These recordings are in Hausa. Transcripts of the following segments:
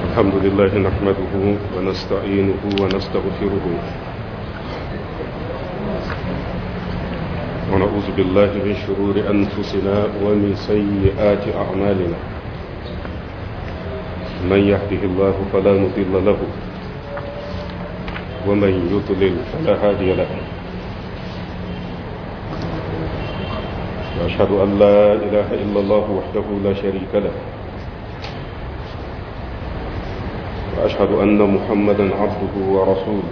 الحمد لله نحمده ونستعينه ونستغفره ونعوذ بالله من شرور أنفسنا ومن سيئات أعمالنا من يهده الله فلا مضل له ومن يضلل فلا هادي له وأشهد أن لا إله إلا الله وحده لا شريك له وأشهد أن محمدا عبده ورسوله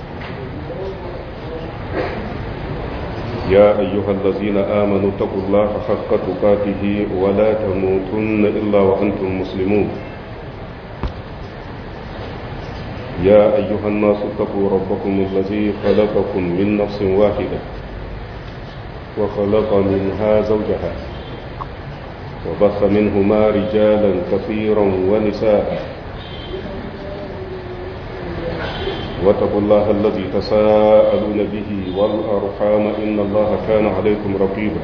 يا أيها الذين آمنوا اتقوا الله حق تقاته ولا تموتن إلا وأنتم مسلمون يا أيها الناس اتقوا ربكم الذي خلقكم من نفس واحدة وخلق منها زوجها وبث منهما رجالا كثيرا ونساء واتقوا الله الذي تساءلون به والأرحام إن الله كان عليكم رقيبا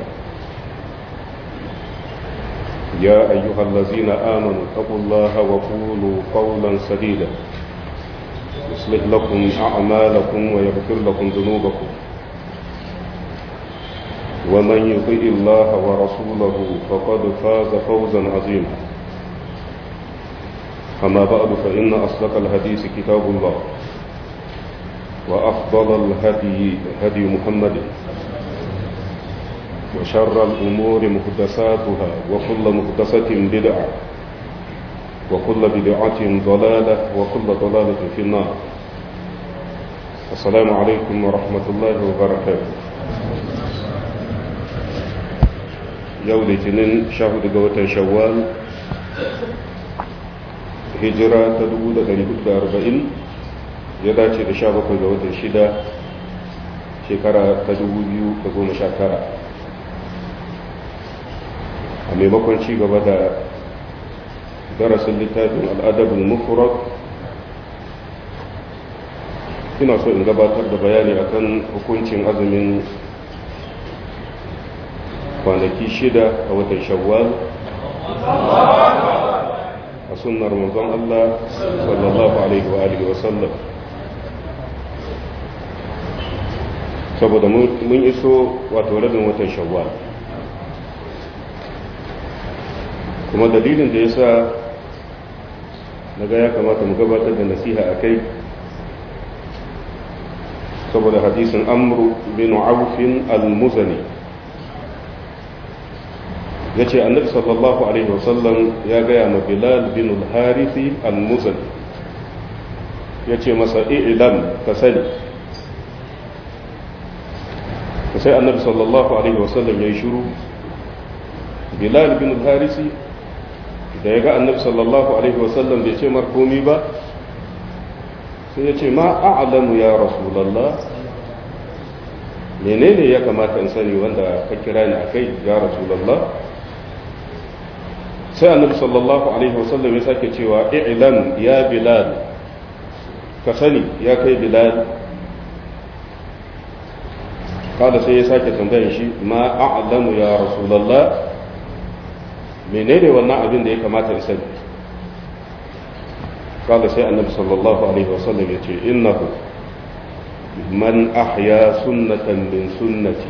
يا أيها الذين آمنوا اتقوا الله وقولوا قولا سديدا يصلح لكم أعمالكم ويغفر لكم ذنوبكم ومن يطيع الله ورسوله فقد فاز فوزا عظيما أما بعد فإن أصدق الحديث كتاب الله وأفضل الهدي هدي محمد وشر الأمور محدثاتها وكل محدثة بدعة وكل بدعة ضلالة وكل ضلالة في النار السلام عليكم ورحمة الله وبركاته yau litinin sha hudu ga watan shawwal hijira ta 1440 ya dace da sha bakwai ga watan shida shekara ta 2019 a maimakon ci gaba da darasin littafin al'adabin mufrad ina so in gabatar da bayani akan hukuncin azumin kwanaki shida a watan shawwal a sunnar manzon Allah sallallahu alaihi wa alihi wa sallam saboda mun iso wato rabin watan shawwal kuma dalilin da yasa naga ya kamata mu gabatar da nasiha a kai saboda hadisin amru bin aufin al-muzani ya ce annabi sallallahu alaihi wasallam ya gaya ma bilal bin al-harithi al-muzani ya ce masa ilam ka sani sai annabi sallallahu alaihi wasallam ya yi shuru bilal bin al-harithi da ya ga annabi sallallahu alaihi wasallam bai ce mar komi ba sai ya ce ma a'lamu ya rasulallah menene ya kamata in sani wanda ka kira ni akai ya rasulallah sai annabi sallallahu alaihi wasallam ya sake cewa i'lam ya bilal ka sani ya kai bilal kada sai ya sake tambayar shi ma a'lamu ya rasulullah menene wannan abin da ya kamata in sani kada sai annabi sallallahu alaihi wasallam ya ce innahu man ahya sunnatan min sunnati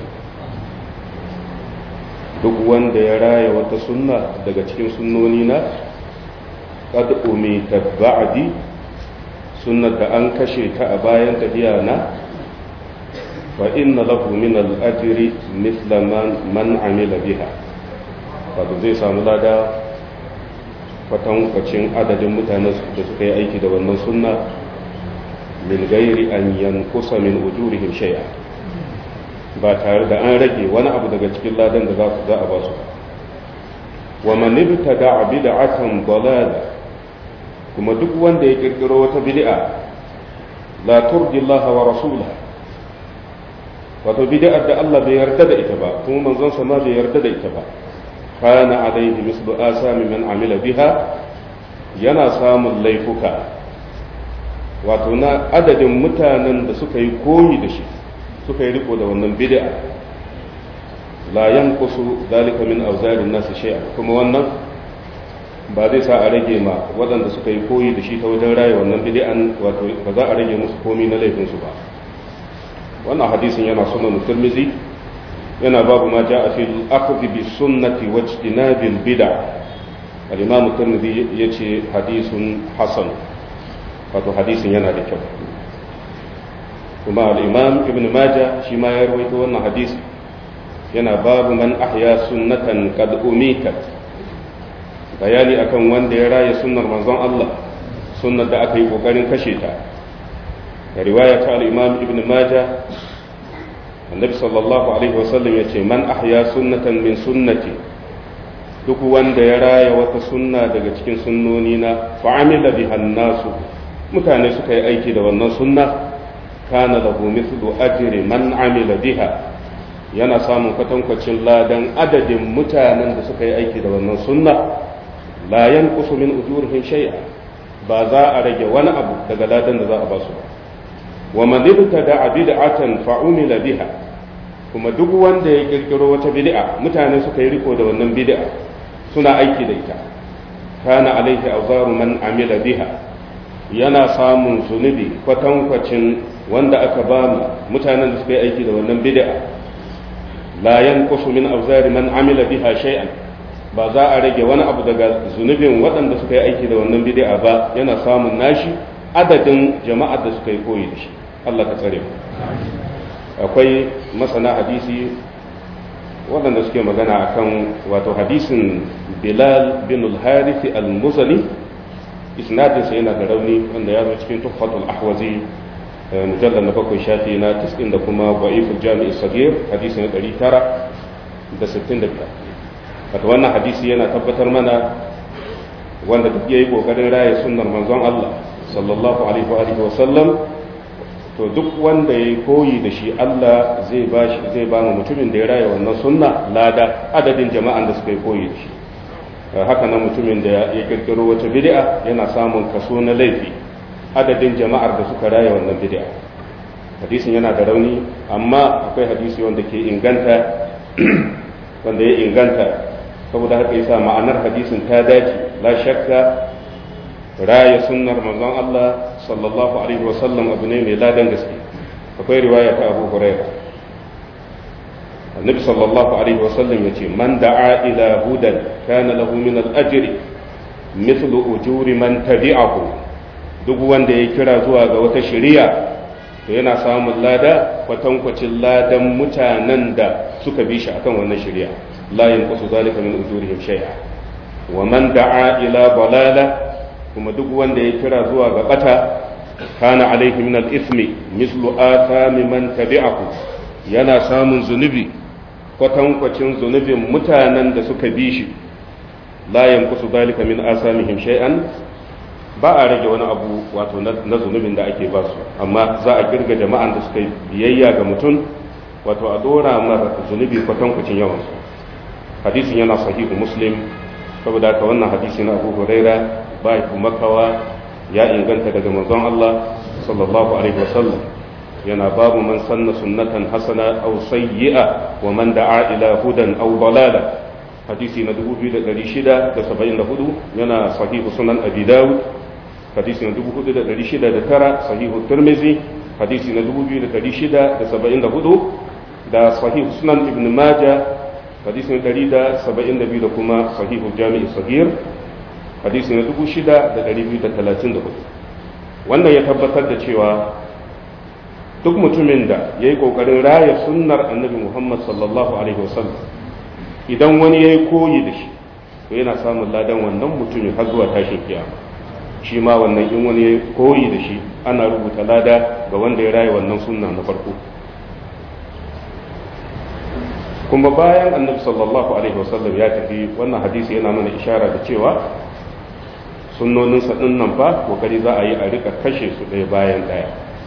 duk wanda ya raya wata sunna daga cikin sunnoni na qad umita ba'di sunnar da an kashe ta a bayan tafiya na fa inna lahu min al-ajri mithla man amila biha wato zai samu lada kwatankwacin adadin mutanen da suka yi aiki da wannan sunna min gairi an yankusa min ujurihim shay'a ba tare da an rage wani abu daga cikin ladan da za a ba su wa man ibtada bid'atan dalala kuma duk wanda ya kirkiro wata bid'a la turdi Allah wa rasulahu wato bid'ar da Allah bai yarda da ita ba kuma manzon sa ma bai yarda da ita ba kana alaihi mislu asami man amila biha yana samun laifuka wato na adadin mutanen da suka yi koyi da shi suka yi riko da wannan bid'a la yanqusu dalika min awzarin nas shay'a kuma wannan ba zai sa a rage ma waɗanda suka yi koyi da shi ta wajen raya wannan bid'an wato ba za a rage musu komi na laifinsu ba wannan hadisin yana sunan tirmizi yana babu ma ja'a fil akhdhi bis sunnati wa ijtinabil bid'a al-imam tirmizi yace hadisun hasan wato hadisin yana da kyau kuma al-imam ibn majah shi ma ya rawaito wannan hadisi yana babu man ahya sunnatan qad umitat bayani akan wanda ya raya sunnar manzon Allah sunnar da aka yi kokarin kashe ta da riwaya ta al-imam ibn majah annabi sallallahu alaihi wasallam yace man ahya sunnatan min sunnati duk wanda ya raya wata sunna daga cikin sunnoni na fa'amila biha nasu mutane suka yi aiki da wannan sunna kana lahu mithlu ajri man amila biha yana samun kwatankwacin ladan adadin mutanen da suka yi aiki da wannan sunna la yanqusu min ujurihim shay'a ba za a rage wani abu daga ladan da za a ba su ba wa man ibtada bid'atan fa umila biha kuma duk wanda ya kirkiro wata bid'a mutane suka yi riko da wannan bid'a suna aiki da ita kana alaihi awzaru man amila biha yana samun zunubi kwatankwacin wanda aka ba mutanen da suka yi aiki da wannan bid'a la yanqusu min awzari man amila biha shay'an ba za a rage wani abu daga zunubin waɗanda suka yi aiki da wannan bid'a ba yana samun nashi adadin jama'ar da suka yi koyi da shi Allah ka tsare akwai masana hadisi waɗanda suke magana akan wato hadisin Bilal bin al-Harith al-Muzali isnadinsa yana da rauni wanda ya zo cikin tuhfatul ahwazi mujallar na bakwai shafi na tiskin da kuma ba'iful jami'i sagir hadisi na ɗari tara da sittin da biyar wato wannan hadisi yana tabbatar mana wanda duk ya yi ƙoƙarin raya sunnar manzon Allah sallallahu alaihi wa sallam to duk wanda ya yi koyi da shi Allah zai ba shi zai ba mu mutumin da ya raya wannan sunna lada adadin jama'an da suka yi koyi da shi haka nan mutumin da ya kirkiro wata bid'a yana samun kaso na laifi adadin jama'ar da suka raya wannan bid'a hadisin yana da rauni amma akwai hadisi wanda ke inganta wanda ya inganta saboda haka yasa ma'anar hadisin ta dace la shakka raya sunnar manzon Allah sallallahu alaihi wa sallam abu ne mai ladan gaske akwai riwaya ta Abu Hurairah النبي صلى الله عليه وسلم يقول من دعا إلى هدى كان له من الأجر مثل أجور من تبعه duk wanda ya kira zuwa ga wata shari'a to yana samun lada kwatankwacin ladan mutanen da suka bi shi akan wannan shari'a la yanqusu zalika min ujurihim shay'a wa man da'a ila balala kuma duk wanda ya kira zuwa ga bata kana alaihi min al-ithmi mislu athami man tabi'ahu yana samun zunubi kwatankwacin zunubin mutanen da suka bi shi la yanqusu zalika min asamihim shay'an ba a rage wani abu wato na zunubin da ake ba su amma za a kirga jama'an da suka yi biyayya ga mutum wato a dora mara zunubi kwatankwacin yawansu hadisin yana sahihu muslim saboda haka wannan hadisi na abu huraira ba ya makawa ya inganta daga manzon Allah sallallahu alaihi wasallam yana babu man sanna sunnatan hasana aw sayyi'a wa man da'a ila hudan aw dalala hadisi na 2674 yana sahihu sunan abi dawud hadisi na 4609 sahihu tirmizi hadisi na 2674 da sahihu sunan ibn majah hadisi na 172 da kuma sahihu jami'i sahir hadisi na 6234 wannan ya tabbatar da cewa duk mutumin da ya yi ƙoƙarin raya sunnar annabi muhammad sallallahu alaihi wasallam idan wani ya yi koyi da shi to yana samun ladan wannan mutumin har zuwa tashin kiyama shi ma wannan in wani ya koyi da shi ana rubuta lada ga wanda ya raya wannan sunna na farko kuma bayan annabi sallallahu alaihi wasallam ya tafi wannan hadisi yana mana ishara da cewa sunnoninsa ɗin nan fa kokari za a yi a rika kashe su ɗaya bayan ɗaya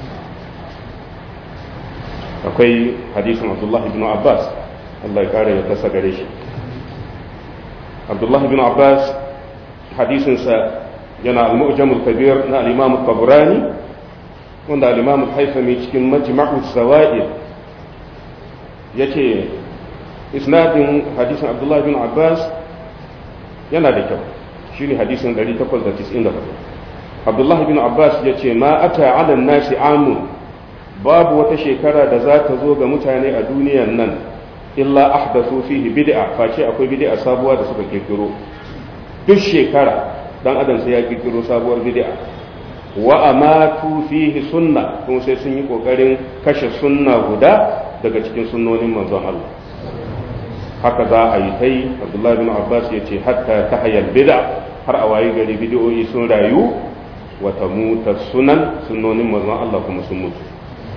akwai hadisin abdullahi bin abbas allah ya kare ya kasa gare shi abdullahi bin abbas hadisinsa yana al-mu'jamul kabir na al-imam tabrani wanda al-imam haifami cikin majma'u zawa'id yace isnadin hadisin abdullahi bin abbas yana da kyau shine hadisin 894 abdullahi bin abbas ya ce ma ata ala nasi amun babu wata shekara da za ta zo ga mutane a duniyan nan illa ahdathu fihi bid'a face akwai bid'a sabuwa da suka kirkiro duk shekara dan adam sai ya kirkiro sabuwar bid'a wa amatu fihi sunna kuma sai sun yi kokarin kashe sunna guda daga cikin sunnonin manzon Allah haka za a yi tai Abdullahi bin Abbas ya ce hatta tahayal bid'a har a wayi gari bid'o'i sun rayu wa tamuta sunan sunnonin manzon Allah kuma sun mutu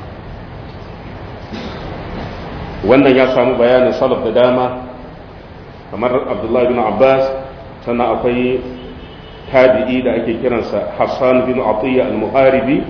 wannan ya samu bayanin salaf da dama kamar Abdullahi bin Abbas sannan akwai tabi'i da ake kiransa Hassan bin Atiyya al-Muharibi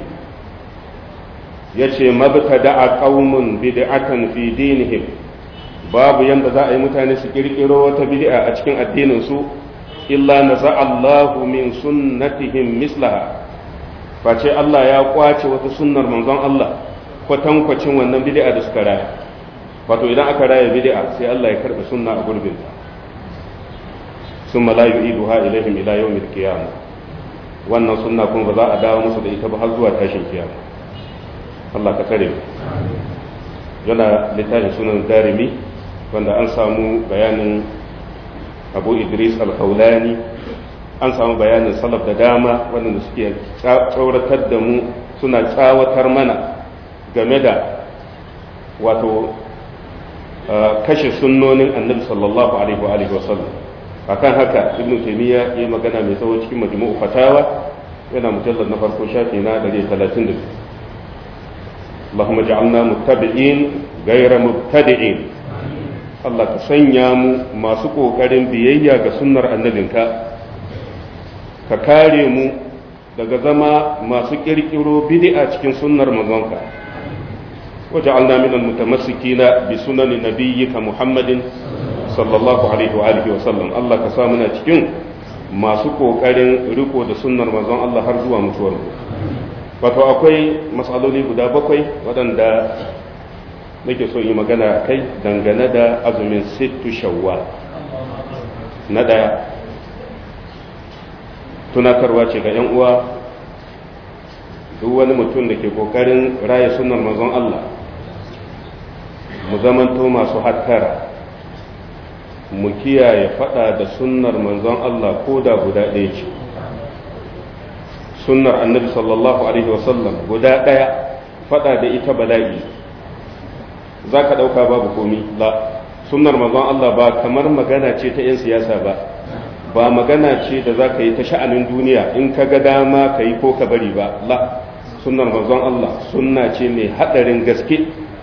yace mabtada'a qaumun bid'atan fi dinihim babu yanda za a yi mutane su kirkiro wata bid'a a cikin addinin su illa naza'allahu min sunnatihim mislaha face Allah ya kwace wata sunnar manzon Allah kwatankwacin wannan bid'a da suka raya wato idan aka raya bid'a sai Allah ya karɓi sunna a gurbinta ثم لا يعيدها إليهم إلى يوم القيامة wannan sunna kuma ba za a dawo musu da ita ba har zuwa tashin kiyama Allah ka kare mu yana littafin sunan darimi wanda an samu bayanin abu idris al-kaulani an samu bayanin salaf da dama waɗanda suke tsauratar da mu suna tsawatar mana game da wato kashe sunnonin annabi sallallahu alaihi wa alihi wa sallam akan haka ibnu taymiya ya magana mai tsawo cikin majmu'u fatawa yana mujallar na farko shafi na 132 Allahumma ja'alna muttabi'in ghayra mubtadi'in Allah ka sanya mu masu kokarin biyayya ga sunnar annabinka ka kare mu daga zama masu kirkiro bid'a cikin sunnar manzonka وجعلنا من المتمسكين بسنن نبيك محمد sallallahu alaihi wa alihi wa sallam Allah ka sa muna cikin masu kokarin riko da sunnar manzon Allah har zuwa mutuwar mu wato akwai matsaloli guda bakwai waɗanda nake so yi magana kai dangane da azumin sittu shawwal na ɗaya tunatarwa ce ga 'yan uwa duk wani mutum da ke kokarin raya sunnar manzon Allah mu zamanto masu hattara mu kiyaye fada da sunnar manzon Allah ko da guda ɗaya ce sunnar annabi sallallahu alaihi wasallam guda ɗaya fada da ita bala'i za ka ɗauka babu komi la sunnar manzon Allah ba kamar magana ce ta 'yan siyasa ba ba magana ce da za ka yi ta sha'anin duniya in ka ga dama ka yi ko ka bari ba la sunnar manzon Allah sunna ce mai haɗarin gaske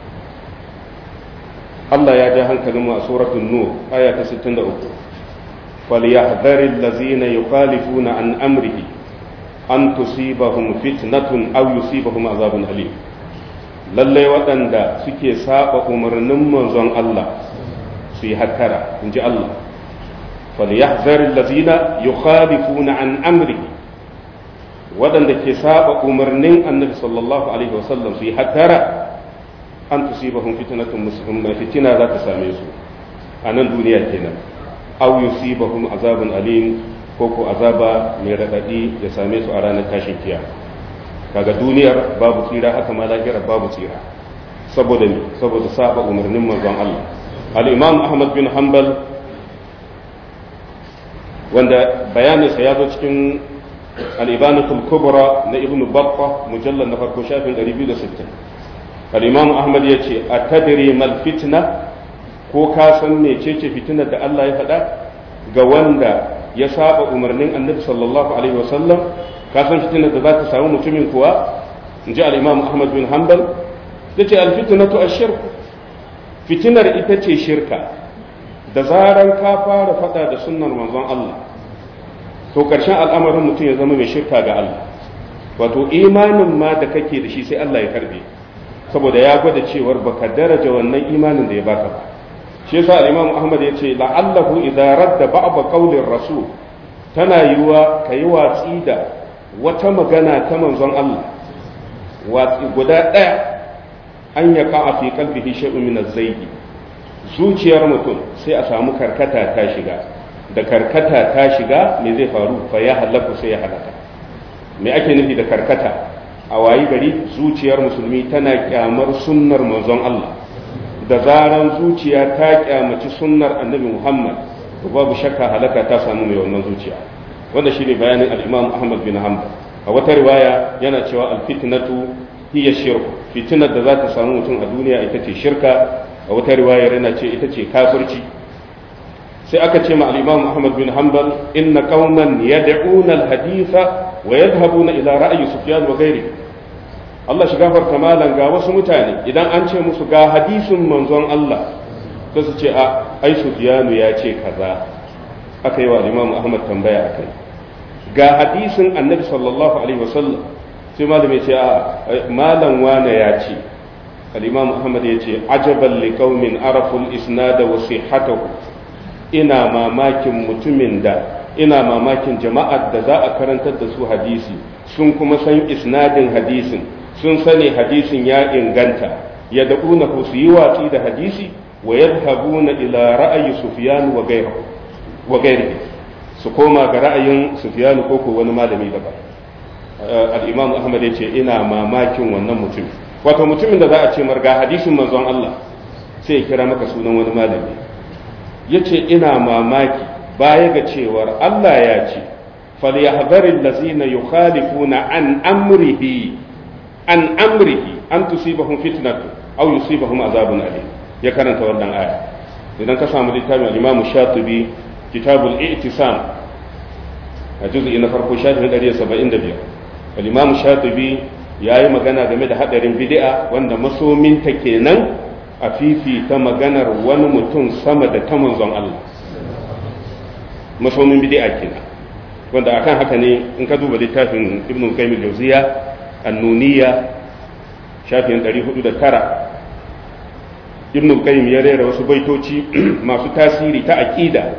Allah ya ja hankalin mu a suratul nur aya ta 63 falyahdharil ladzina yukhalifuna an amrihi an tusibahum fitnatun aw yusibahum azabun alim lalle waɗanda suke saba umarnin manzon Allah su yi hattara in ji Allah falyahdharil ladzina yukhalifuna an amrihi waɗanda ke saba umarnin annabi sallallahu alaihi wasallam su yi hattara an tusibahum fitnatun muslim fitina za ta same su a nan duniya kenan aw yusibahum azabun alim ko ko azaba mai radadi ya same su a ranar tashin kiyama kaga duniyar babu tsira haka ma lafiyar babu tsira saboda me saboda saba umarnin manzon Allah al-imam Ahmad bin Hanbal wanda bayaninsa ya zo cikin al-ibanatul kubra na ibnu battah mujallal na farko shafin 260 al-imam ahmad ya ce a tadiri mal fitna ko ka san mecece fitinar da Allah ya faɗa ga wanda ya saba umarnin annabi sallallahu alaihi wasallam ka san fitinar da za ta samu mutumin kuwa in ji al-imam ahmad bin hanbal ya ce al-fitnatu ash-shirk fitinar ita ce shirka da zaran ka fara faɗa da sunnar manzon Allah to ƙarshen al'amarin mutum ya zama mai shirka ga Allah wato imanin ma da kake da shi sai Allah ya karbe saboda ya gwada cewar baka daraja wannan imanin da ya baka ba shi yasa al-Imam Ahmad ya ce la'allahu idza radda ba'd qawlir rasul tana yiwa kai watsi da wata magana ta manzon Allah watsi guda daya an ya ka fi qalbihi shay'un min az zuciyar mutum sai a samu karkata ta shiga da karkata ta shiga me zai faru fa ya halaku sai ya halaka me ake nufi da karkata a wayi gari zuciyar musulmi tana kyamar sunnar manzon Allah da zaran zuciya ta kyamaci sunnar annabi Muhammad babu shakka halaka ta samu mai wannan zuciya wanda shine bayanin al-Imam Ahmad bin Hanbal a wata riwaya yana cewa al-fitnatu hiya shirk fitnar da za ta samu mutum a duniya ita ce shirka a wata riwayar yana ce ita ce kafirci sai aka ce ma al-Imam Ahmad bin Hanbal inna qauman yad'una al-haditha wa yadhhabuna ila ra'yi Sufyan wa ghairihi Allah shi gafarta malan ga wasu mutane idan an ce musu ga hadisin manzon Allah sai su ce a ai Sufyanu ya ce kaza aka yi wa Imam Ahmad tambaya akai ga hadisin Annabi sallallahu alaihi wasallam sai malam ya ce a malam wane ya ce al-Imam Ahmad ya ce ajaban liqaumin araful isnad wa sihhatahu ina mamakin mutumin da ina mamakin jama'ar da za a karantar da su hadisi sun kuma san isnadin hadisin sun sani hadisin ya inganta ya da'una su yi watsi da hadisi wa yadhabuna ila ra'ayi sufyan wa ghayrihi wa ghayrihi su koma ga ra'ayin sufyan ko ko wani malami daban al-imam ahmad yace ina mamakin wannan mutum wato mutumin da za a ce marga hadisin manzon Allah sai ya kira maka sunan wani malami yace ina mamaki baya ga cewar Allah ya ce falyahdharil ladzina yukhalifuna an amrihi an amrihi an tusibahum fitnatu aw yusibahum azabun alim ya karanta wannan aya idan ka samu littafin al-Imam Shatibi kitabul i'tisam a juz'i na farko shafin 175 al-Imam Shatibi yayi magana game da hadarin bid'a wanda masominta kenan a fifita maganar wani mutum sama da ta manzon Allah masomin bid'a kenan wanda akan haka ne in ka duba littafin Ibn Qayyim al-Jawziyya annuniya shafin 409 ibn qayyim ya rera wasu baitoci masu tasiri ta aqida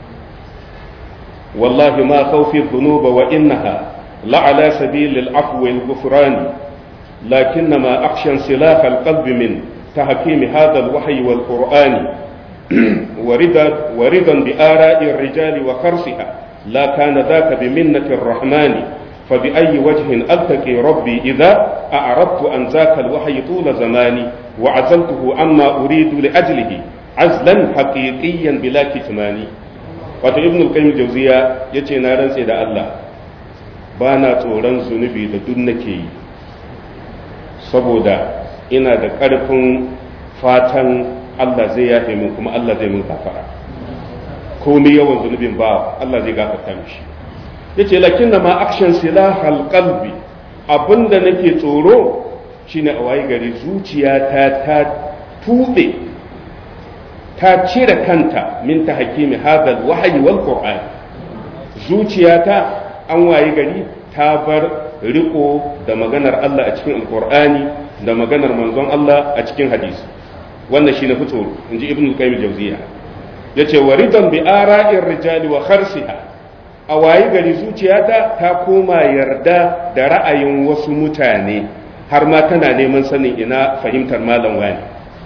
wallahi ma khawfi dhunuba wa innaha la ala sabil al-afwi wal-ghufran lakinnama akhsha silah al-qalb min tahkim hadha al-wahyi wal-qur'an وردا وردا بآراء الرجال وخرصها لا كان ذاك بمنة الرحمن فبأي وجه ألتقي ربي إذا أعرضت عن ذاك الوحي طول زماني وعزلته عما أريد لأجله عزلا حقيقيا بلا كتمان wato ibn al-qayyim jawziya yace na rantse da Allah ba na tsoron zunubi da duk nake yi saboda ina da ƙarfin fatan Allah zai yafe min kuma Allah zai min gafara komai yawan zunubin ba Allah zai gafarta mishi yace lakin na ma akshan silahal qalbi abinda nake tsoro shine a waye gari zuciyata ta tube ta cire kanta min ta hakimi hadal wahyi wal qur'an zuciyata an waye gari ta bar riko da maganar Allah a cikin alqur'ani da maganar manzon Allah a cikin hadisi wannan shine fito inji ibnu qayyim jawziya yace waridan bi ara'ir rijali wa kharsiha a wayi gari zuciyata ta koma yarda da ra'ayin wasu mutane har ma tana neman sanin ina fahimtar malam wani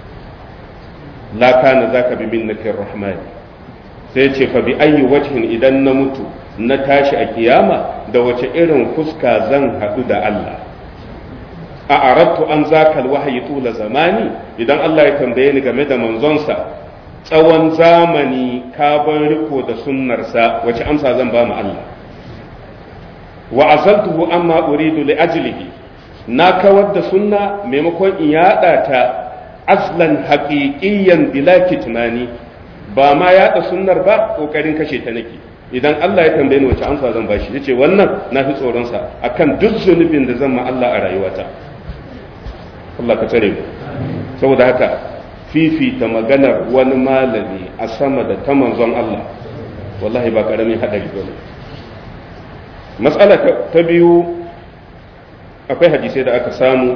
la kana zaka bi minnatir rahmani sai ce fa bi ayyi wajhin idan na mutu na tashi a kiyama da wace irin fuska zan haɗu da Allah a arattu an zakal wahayi tula zamani idan Allah ya tambaye ni game da manzonsa tsawon zamani ka bar riko da sunnarsa wace amsa zan ba mu Allah wa azaltuhu amma uridu li ajlihi na kawar da sunna maimakon in yada ta aslan haqiqiyyan bila kitmani ba ma yada sunnar ba kokarin kashe ta nake idan Allah ya tambaye ni wace amsa zan bashi yace wannan na fi tsoron sa akan duk zunubin da zan ma Allah a rayuwata Allah ka tsare mu saboda haka fifita maganar wani malami a sama da ta manzon Allah wallahi ba karamin hadari ba ne matsala ta biyu akwai hadisai da aka samu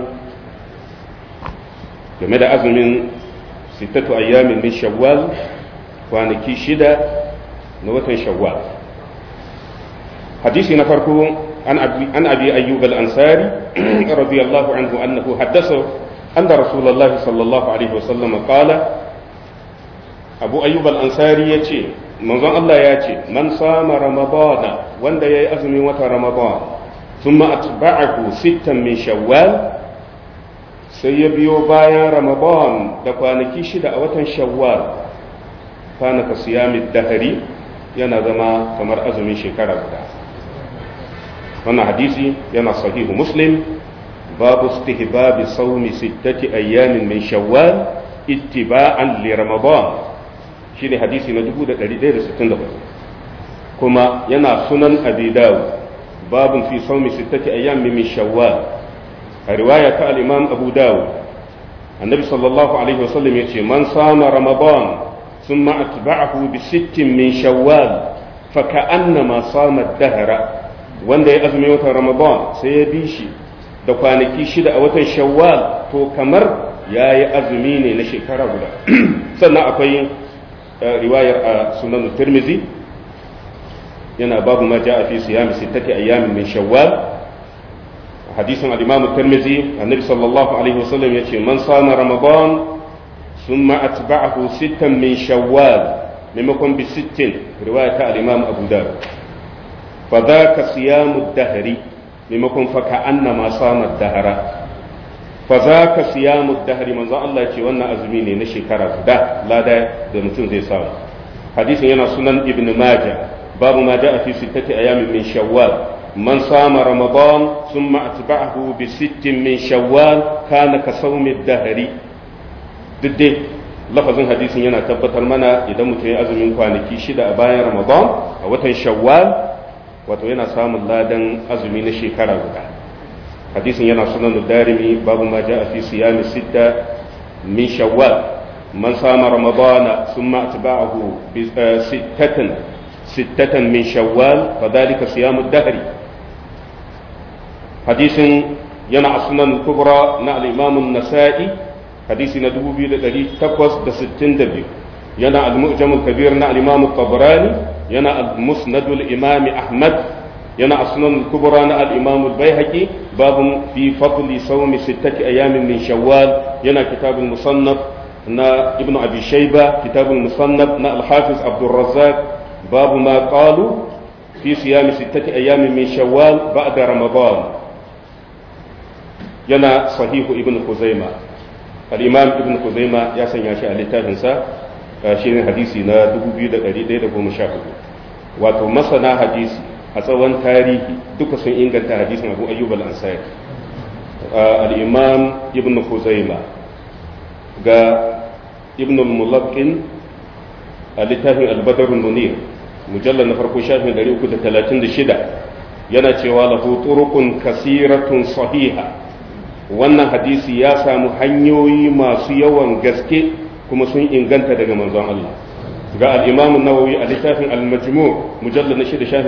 game da azumin sittatu ayyamin min shawwal kwanaki shida na watan shawwal hadisi na farko an abi ayyub al-ansari radiyallahu anhu annahu haddasa أن رسول الله صلى الله عليه وسلم قال أبو أيوب الأنصاري يتي manzon Allah ya ce man sama ramadana wanda yayi azumin watan ramadan thumma atba'ahu sittan min shawwal sai ya biyo bayan ramadan da kwanaki shida a watan shawwal kana ka siyami dahari yana zama kamar azumin shekara guda wannan hadisi yana sahihu muslim babu istihbabi sawmi sittati ayyamin min shawwal ittiba'an li ramadan shine hadisi na 1164 kuma yana sunan abi dawud babun fi sawmi sittati ayyamin min shawwal a riwaya ta al-imam abu dawud annabi sallallahu alaihi wasallam yace man sama ramadan ثم أتبعه بست من شوال فكأنما صام الدهر wanda ya azumi watan ramadan sai ya bi shi da kwanaki shida a watan shawwal to kamar ya yi azumi ne na shekara guda sannan akwai riwayar a sunan tirmizi yana babu ma ja'a fi siyami sittati ayyamin min shawwal hadisin al-imam tirmizi annabi sallallahu alaihi wasallam yace man sama ramadan ثم أتبعه ستا من شوال ممكن بست رواية الإمام أبو داود فذاك صيام الدهر ممكن فكأنما صام الدهر فذاك صيام الدهر من ذا الله يتي وانا أزميني نشي كرا دا لا دا دا متن زي صام حديث ينا سنن ابن ماجه باب ما جاء في ستة أيام من شوال من صام رمضان ثم أتبعه بست من شوال كان كصوم الدهر duk dai lafazin hadisin yana tabbatar mana idan mutum ya azumin kwanaki shida a bayan ramadan a watan shawwal wato yana samun ladan azumi na shekara guda hadisin yana sunan darimi babu ma ja'a fi siyami sitta min shawwal man sama ramadana thumma atba'ahu bi sittatan sittatan min shawwal fadhalika siyamu dahri hadisin yana a sunan kubra na al-imam an-nasa'i hadisi na 2862 yana al-mu'jam al-kabir na al-imam al-tabrani yana al-musnad al-imam ahmad yana asnan al-kubra na al-imam al-baihaqi babun fi fadli sawm sittati ayamin min shawwal yana kitab al-musannaf na ibnu abi shayba kitab al-musannaf na al-hafiz abdul razzaq babu ma qalu fi siyam sittati ayamin min shawwal ba'da ramadan yana sahihu ibnu khuzaimah al'imam ibn Kuzaima ya sanya shi a littafinsa shi ne hadisi na 2114 wato masana hadisi a tsawon tarihi duka sun inganta hadisin abu ayyub al-ansari al'imam ibn Kuzaima ga ibn mulakin a littafin albadarun munir mujallar na farko shafin 336 yana cewa lahu turukun kasiratun sahiha wannan hadisi ya samu hanyoyi masu yawan gaske kuma sun inganta daga manzon Allah ga al-Imam nawawi a littafin al-Majmu' mujallad na 6 shafi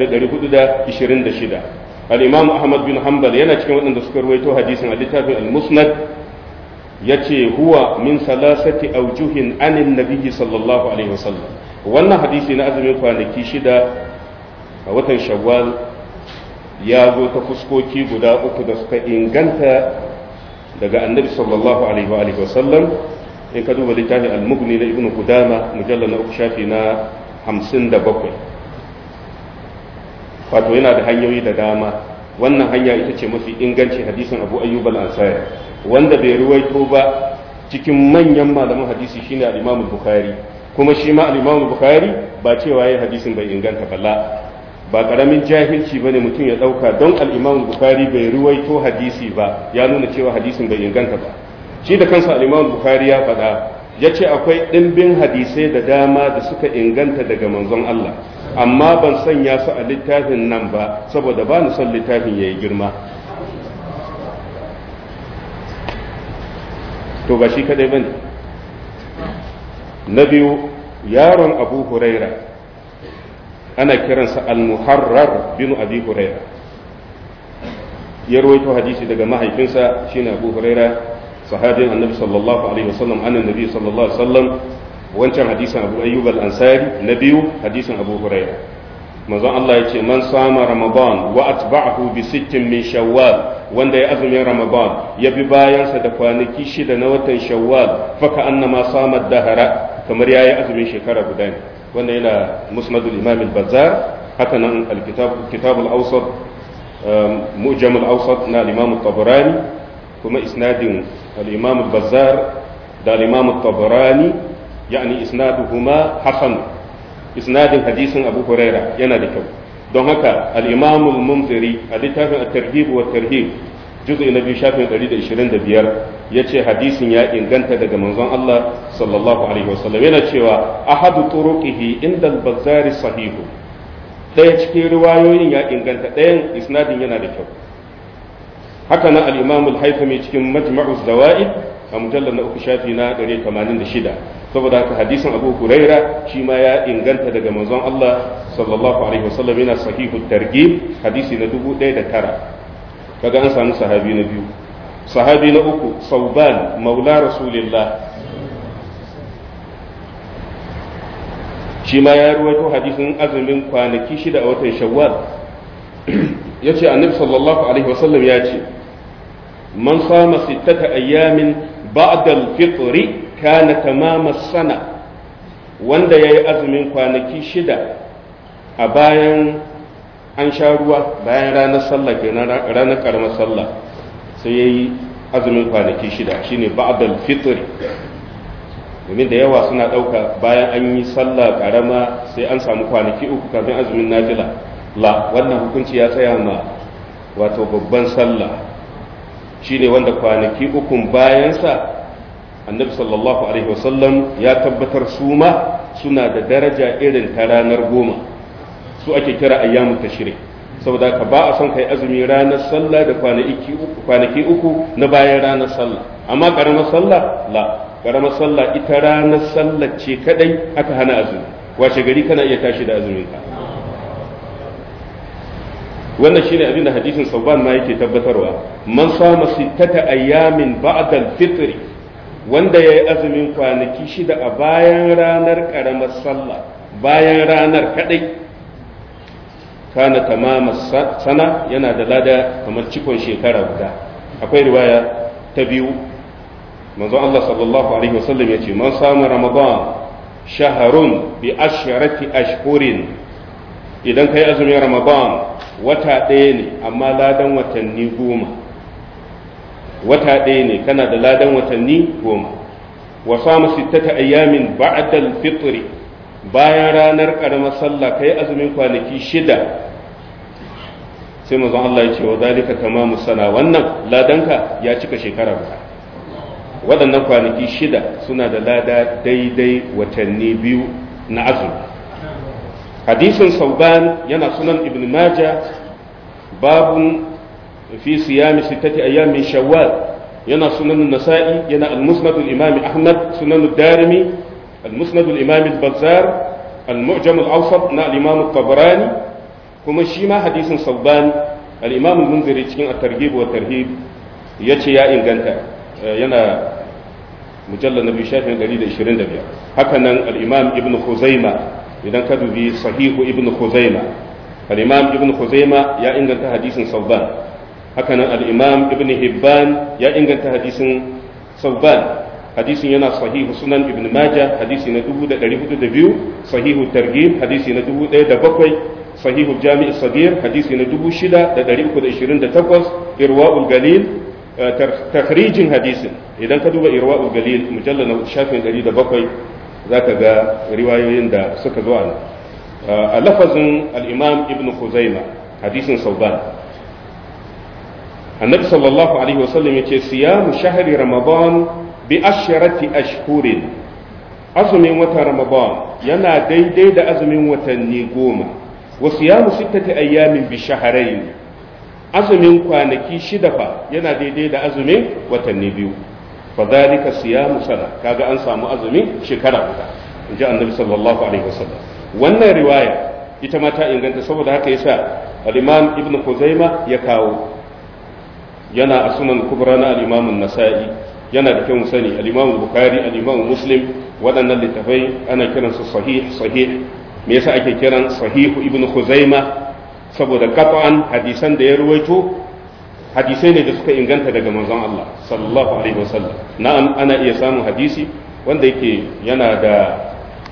426 al-Imam Ahmad bin Hanbal yana cikin waɗanda suka ruwaito hadisin a littafin al-Musnad yace huwa min salasati awjuhin anin nabiyyi sallallahu alaihi wasallam wannan hadisi na azumin kwanaki shida a watan Shawwal ya zo ta fuskoki guda uku da suka inganta daga annabi sallallahu alaihi wa alihi wasallam in ka duba littafin al-mughni na ibnu qudama mujallal na uku shafi na 57 wato yana da hanyoyi da dama wannan hanya ita ce mafi inganci hadisin abu ayyub al-ansari wanda bai ruwaito ba cikin manyan malaman hadisi shine al-imam bukhari kuma shi ma al-imam bukhari ba cewa yayin hadisin bai inganta balla ba karamin jahilci bane mutum ya dauka don al-Imam Bukhari bai ruwaito hadisi ba ya nuna cewa hadisin bai inganta ba shi da kansa al-Imam Bukhari ya faɗa ya ce akwai ɗimbin hadisai da dama da suka inganta daga manzon Allah amma ban sanya su a littafin nan ba saboda ba ni son littafin ya yi girma to ba shi kadai bane na biyu yaron abu huraira ana kiransa al-muharrar bin abi huraira ya rawaito hadisi daga mahaifinsa shine abu huraira sahabin annabi sallallahu alaihi wasallam annan nabi sallallahu alaihi wasallam wancan hadisin abu ayyub al-ansari na biyu hadisin abu huraira manzon Allah ya ce man sama ramadan wa atba'ahu bi sittin min shawwal wanda ya azumin ramadan ya bi bayansa da kwanaki shida na watan shawwal faka annama sama dahara kamar yayi azumin shekara guda ne wanda yana musnadul imam al-bazzar haka nan al-kitab kitab al-awsat mu'jam al-awsat na al-imam at-tabarani kuma isnadin al-imam al-bazzar da al-imam at-tabarani yani isnaduhuma hasan isnadin hadisin abu huraira yana da kyau don haka al-imam al-munziri a littafin at-tarhib wa tarhib juz'i na biyu shafin 125 yace hadisin ya inganta daga manzon Allah sallallahu alaihi wasallam yana cewa ahadu turuqihi inda al-bazzari sahihu daya cikin riwayoyin ya inganta dayan isnadin yana da kyau haka nan al-imam al-haythami cikin majma'u zawaid a mujallar na uku shafi na 186 saboda haka hadisin abu huraira shi ma ya inganta daga manzon Allah sallallahu alaihi wasallam yana sahihu targhib hadisi na 1009 kaga an samu sahabi na biyu sahabi na uku sauban maula rasulillah shi ma ya ruwaito hadisin azumin kwanaki shida a watan shawwal ya ce annabi sallallahu alaihi wasallam ya ce man sama sittata ayyamin ba'da al-fitri kana tamama sana wanda yayi azumin kwanaki shida a bayan an sha ruwa bayan ranar sallah kenan ranar karamar sallah sai yayi azumin kwanaki shida shine ba'dal fitr domin da yawa suna ɗauka bayan an yi sallah karama sai an samu kwanaki uku kafin azumin nafila la wannan hukunci ya tsaya ma wato babban sallah shine wanda kwanaki ukun bayansa annabi sallallahu alaihi wasallam ya tabbatar su ma suna da daraja irin ta ranar goma su ake kira ayyamu tashrik saboda ka ba a son kai azumi ranar sallah da kwanaki uku na bayan ranar sallah amma karamar sallah la karamar sallah ita ranar sallah ce kadai aka hana azumi washe gari kana iya tashi da azumin ka wannan shine abin da hadisin sauban ma yake tabbatarwa man sama sittata ayyamin ba'da al-fitr wanda yayi azumin kwanaki shida a bayan ranar karamar sallah bayan ranar kadai kana tamama sana yana da lada kamar cikon shekara guda akwai riwaya ta biyu manzo Allah sallallahu alaihi wasallam yace man sama ramadan shaharun bi asharati ashhurin idan kai azumin ramadan wata ɗaya ne amma ladan watanni goma wata ɗaya ne kana da ladan watanni goma wa samu sittata ayyamin ba'da al-fitr bayan ranar karamar sallah kai azumin kwanaki shida sai mazan Allah ya ce wa zalika tamamu sana wannan ladanka ya cika shekara guda waɗannan kwanaki shida suna da lada daidai watanni biyu na azumi hadisin sauban yana sunan ibn majah babun fi siyami sittati ayyamin shawwal yana sunan nasa'i yana al-musnad al-imam ahmad sunan ad-darimi al-musnad al-imam al-bazzar al-mu'jam al-awsat na al-imam at-tabarani kuma shi ma hadisin sauban al-imam al-munziri cikin at-targhib wa tarhib yace ya inganta yana mujallal nabi shafin 125 haka nan al-imam ibn khuzaima idan ka dubi sahihu ibn khuzaima al-imam ibn khuzaima ya inganta hadisin sauban haka nan al-imam ibn hibban ya inganta hadisin sauban hadisin yana sahihu sunan ibn majah hadisi na 1402 sahihu targhib hadisi na 1007 sahihu jami' sagir hadisi na 6328 irwa'ul galil takhrijin hadisin idan ka duba irwa'ul galil mujallal na shafin 107 zaka ga riwayoyin da suka zo a lafazin al-imam ibn khuzaima hadisin sauban annabi sallallahu alaihi wasallam yace siyamu shahri ramadan bi asharati ashhurin azumin watan ramadan yana daidai da azumin watanni goma wa siyamu sittati ayyamin bi shahrayn azumin kwanaki shida fa yana daidai da azumin watanni biyu fa dhalika siyamu sana kaga an samu azumin shekara guda inji annabi sallallahu alaihi wasallam wannan riwaya ita ma ta inganta saboda haka yasa al-imam ibn khuzaima ya kawo yana a sunan kubra na al-imam an-nasa'i yana da kyau sani al-imam bukhari al-imam muslim waɗannan littafai ana kiransu sahih sahih me yasa ake kiran sahihu ibn khuzaima saboda qat'an hadisan da ya ruwaito hadisai ne da suka inganta daga manzon Allah sallallahu alaihi wasallam na'am ana iya samun hadisi wanda yake yana da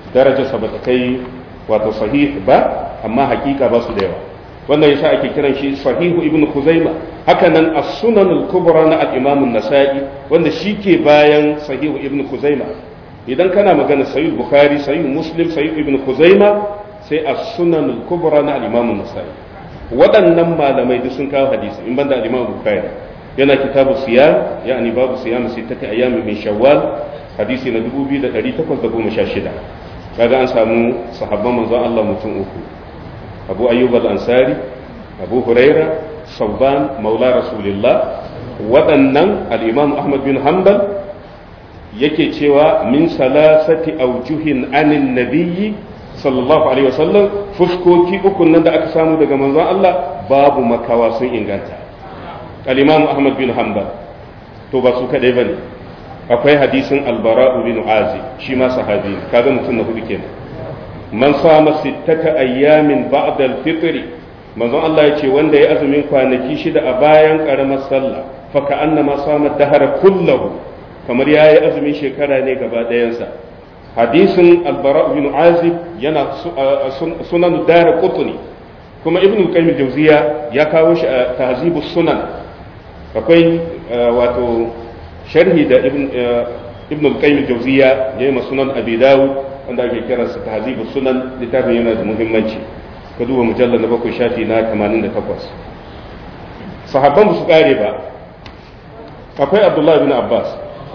darajarsa ba ta kai wato sahih ba amma hakika ba su da yawa wannan yasa ake kiran shi sahihu ibn khuzaima haka nan as-sunan al-kubra na al-imam an-nasa'i wanda shike bayan sahihu ibn khuzaima idan kana magana sahih bukhari sahih muslim sahih ibn khuzaima sai as-sunan al-kubra na al-imam an-nasa'i waɗannan malamai duk sun kawo hadisi in banda al-imam bukhari yana kitabu siyam yani babu siyam sittati ayyamin min shawwal hadisi na 2816 kaga an samu sahabban manzon Allah mutum uku abu ayyub al-ansari abu huraira sauban maula rasulillah waɗannan al-imam ahmad bin hanbal yake cewa min salasati aujuhin anin nabiyyi sallallahu alaihi wasallam fuskoki uku nan da aka samu daga manzon Allah babu makawa sun inganta al-imam ahmad bin hanbal to ba su kadai bane akwai hadisin albara'u bin azib shi ma sahabi ne kaga mutum na hudu kenan man sama sittata ayyamin ba'da al-fitr manzon Allah ya ce wanda ya azumin kwanaki shida a bayan karamar sallah fa ka annama sama dahara kullahu kamar yayi azumin shekara ne gaba ɗayansa hadisin albara bin azib yana sunan dara qutni kuma ibnu qayyim jawziya ya kawo shi a tahzibus sunan akwai wato sharhi da ibn al-qayyim al-jawziya yayi ma sunan abi dawud wanda ake kira sa tahzibu sunan littafin yana da muhimmanci ka duba mujallal na bakwai shafi na 88 sahabban ba su kare ba akwai abdullahi bin abbas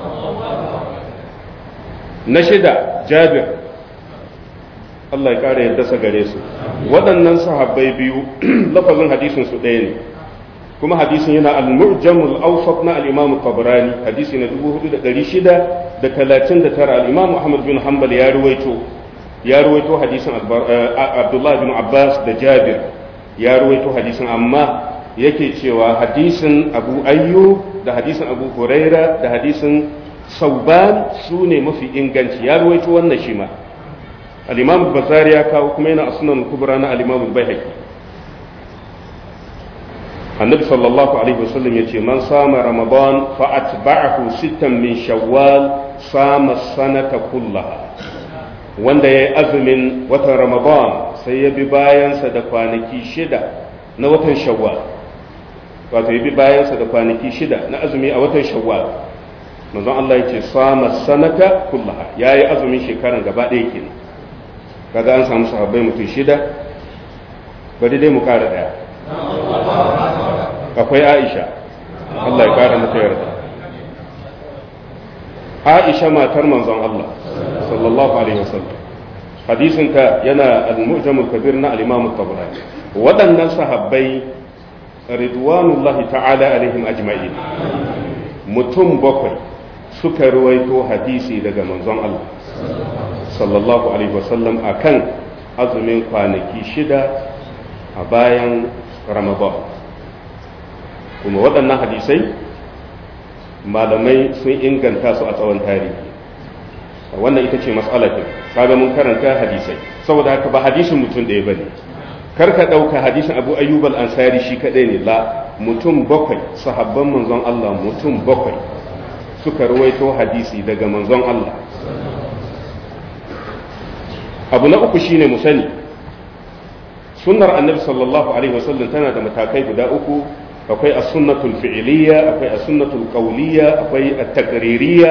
na shida jabir Allah ya kare yadda sa gare su waɗannan sahabbai biyu lafazin hadisin su ɗaya ne kuma hadisin yana al-mu'jamul awsat na al-imam tabrani hadisi na 4639 al-imam ahmad bin hanbal ya ruwaito ya ruwaito hadisin abdullah bin abbas da jabir ya ruwaito hadisin amma yake cewa hadisin abu ayyub da hadisin abu huraira da hadisin sauban su ne mafi inganci ya ruwaito wannan shi ma al-imam bazari ya kawo kuma yana a sunan kubra na al-imam al-baihaqi annabi sallallahu alaihi wasallam yace man sama ramadan fa atba'ahu sittan min shawwal sama sanata kullaha wanda yayi azumin watan ramadan sai ya bi bayansa da kwanaki shida na watan shawwal wato ya bi bayansa da kwanaki shida na azumi a watan shawwal manzon Allah yace sama sanata kullaha yayi azumin shekaran gaba ɗaya kenan kaga an samu sahabbai mutum shida bari dai mu kara daya akwai aisha Allah ya kara mata yarda aisha matar manzon Allah sallallahu alaihi wasallam hadisinta yana al-mu'jam al-kabir na al-imam at-tabarani waɗannan sahabbai ridwanullahi ta'ala alaihim ajma'in mutum bakwai suka ruwaito hadisi daga manzon Allah sallallahu alaihi wasallam akan azumin kwanaki shida a bayan ramadan kuma waɗannan hadisai malamai sun inganta su a tsawon tarihi wannan ita ce matsala ɗin kaga mun karanta hadisai saboda haka ba hadisin mutum ɗaya bane kar ka ɗauka hadisin abu ayyub al-ansari shi kaɗai ne la mutum bakwai sahabban manzon Allah mutum bakwai suka ruwaito hadisi daga manzon Allah abu na uku shine mu sani sunnar annabi sallallahu alaihi wasallam tana da matakai guda uku akwai as-sunnatul fi'liyya akwai as-sunnatul qawliyya akwai at-taqririyya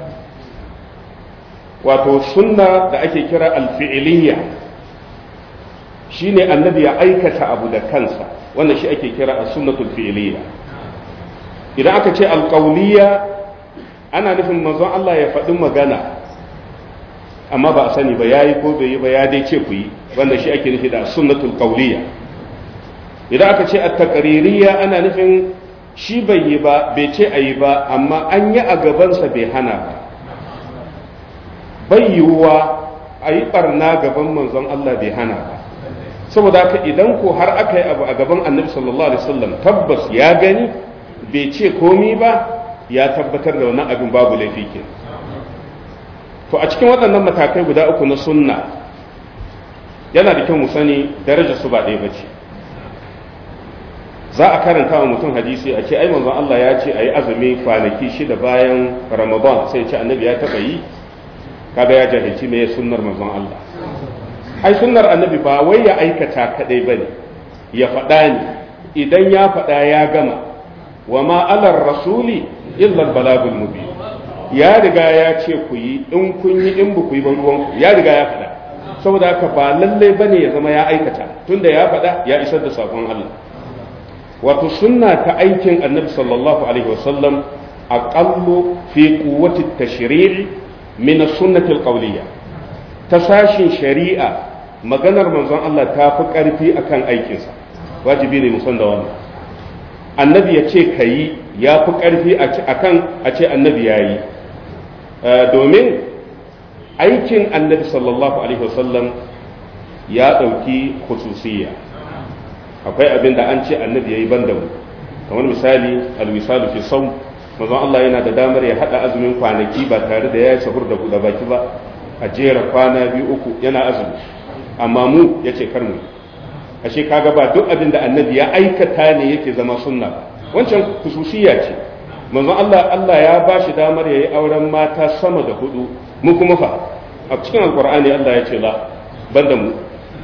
wato sunna da ake kira al-fi'liyya shine annabi ya aikata abu da kansa wannan shi ake kira as-sunnatul fi'liyya idan aka ce al-qawliyya ana nufin manzon Allah ya faɗi magana amma ba a sani ba yayi ko bai yi ba ya dai ce ku yi wanda shi ake nufi da sunnatul qawliyya idan aka ce at-taqririyya ana nufin shi bai yi ba bai ce ayi ba amma an yi a gabansa bai hana ba bai yiwuwa a yi barna gaban manzon Allah bai hana ba saboda haka idan ko har aka yi abu a gaban annabi sallallahu alaihi wasallam tabbas ya gani bai ce komi ba ya tabbatar da wannan abin babu laifi ke to a cikin waɗannan matakai guda uku na sunna yana da kyau mu sani darajar su ba ɗaya ba ce za a karanta wa mutum hadisi a ce ai manzon Allah ya ce a yi azumi kwanaki shida bayan ramadan sai ce annabi ya taɓa yi kaga ya jahilci me sunnar manzon Allah ai sunnar annabi ba wai ya aikata kadai bane ya faɗa ne idan ya faɗa ya gama wa ma alar rasuli illa balagul mubin ya riga ya ce ku yi in kun yi in ku yi ba ruwan ya riga ya faɗa saboda haka ba lallai bane ya zama ya aikata tunda ya faɗa ya isar da sakon Allah wato sunna ta aikin annabi sallallahu alaihi wasallam aqallu fi quwwati tashri'i min as-sunnati al-qawliyya ta sashin shari'a maganar manzon Allah ta fi ƙarfi akan aikinsa wajibi ne musan da wannan annabi ya ce ka yi ya fi ƙarfi akan a ce annabi ya yi domin aikin annabi sallallahu alaihi wasallam ya ɗauki khususiyya akwai abin da an ce annabi ya yi ban da mu kamar misali almisalu fi sau manzon Allah yana da damar ya haɗa azumin kwanaki ba tare da ya yi sahur da buɗe baki ba a jera kwana biyu uku yana azumi amma mu ya ce kar mu ashe kaga ba duk abin da annabi ya aikata ne yake zama sunna ba wancan kususiya ce manzon Allah Allah ya ba shi damar yayi auren mata sama da hudu mu kuma fa a cikin alqur'ani Allah ya ce la banda mu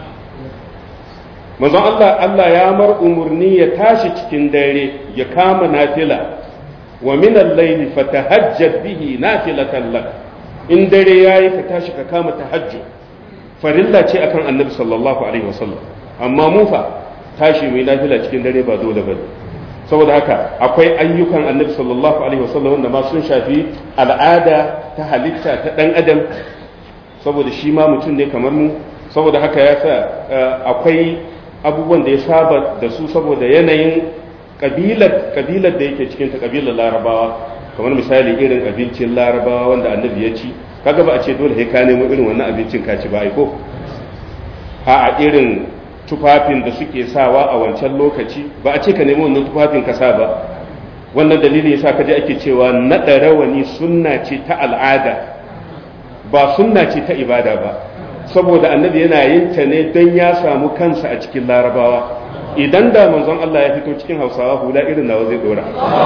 manzon Allah Allah ya mar umurni ya tashi cikin dare ya kama nafila wa min al-layli fatahajjad bihi nafilatan lak in dare yayi ka tashi ka kama tahajjud farilla ce akan annabi sallallahu alaihi wasallam amma mu fa tashi mai nafila cikin dare ba dole bane saboda haka akwai ayyukan annabi sallallahu alaihi wasallam wanda ma sun shafi al'ada ta halitta ta dan adam saboda shi ma mutum ne kamar mu saboda haka ya sa akwai abubuwan da ya saba da su saboda yanayin kabilar kabilar da yake cikin ta kabilar larabawa kamar misali irin abincin larabawa wanda annabi ya ci kaga ba a ce dole sai ka nemo irin wannan abincin ka ci ba ai ko a irin tufafin da suke sawa a wancan lokaci ba a ce ka nemo wannan tufafin ka sa ba wannan dalilin yasa kaje ake cewa naɗa rawani sunna ce ta al'ada ba sunna ce ta ibada ba saboda annabi yana yin ta ne don ya samu kansa a cikin larabawa idan da manzon Allah ya fito cikin hausawa hula irin nawa zai dora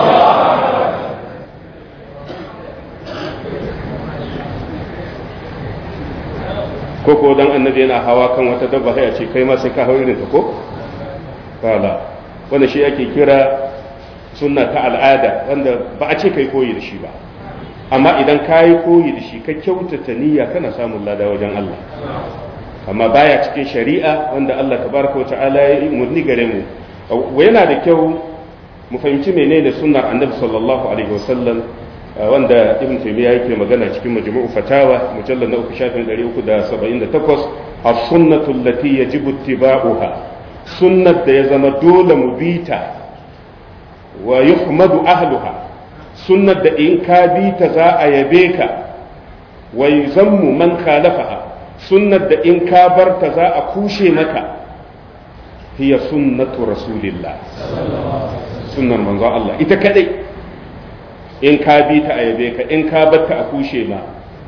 ko ko dan annabi yana hawa kan wata dabba sai a ce kai ma sai ka hau irin ta ko kala wanda shi ake kira sunna ta al'ada wanda ba a ce kai koyi da shi ba amma idan ka yi koyi da shi ka kyautata niyya kana samun lada wajen Allah amma baya cikin shari'a wanda Allah tabaraka wa ta'ala ya yi murni gare mu yana da kyau mu fahimci menene sunnar annabi sallallahu alaihi wasallam wanda ibn taymiya yake magana cikin majmu'u fatawa mujallal na uku shafin 378 as-sunnatu allati yajibu ittiba'uha sunnat da ya zama dole mu bita wa yuhmadu ahluha sunnat da in ka bita za a yabe ka wa yuzammu man khalafaha sunnat da in ka barta za a kushe maka hiya sunnatu rasulillah sunnar manzo Allah ita kadai in ka bi ta a yabe ka in ka batta a kushe ma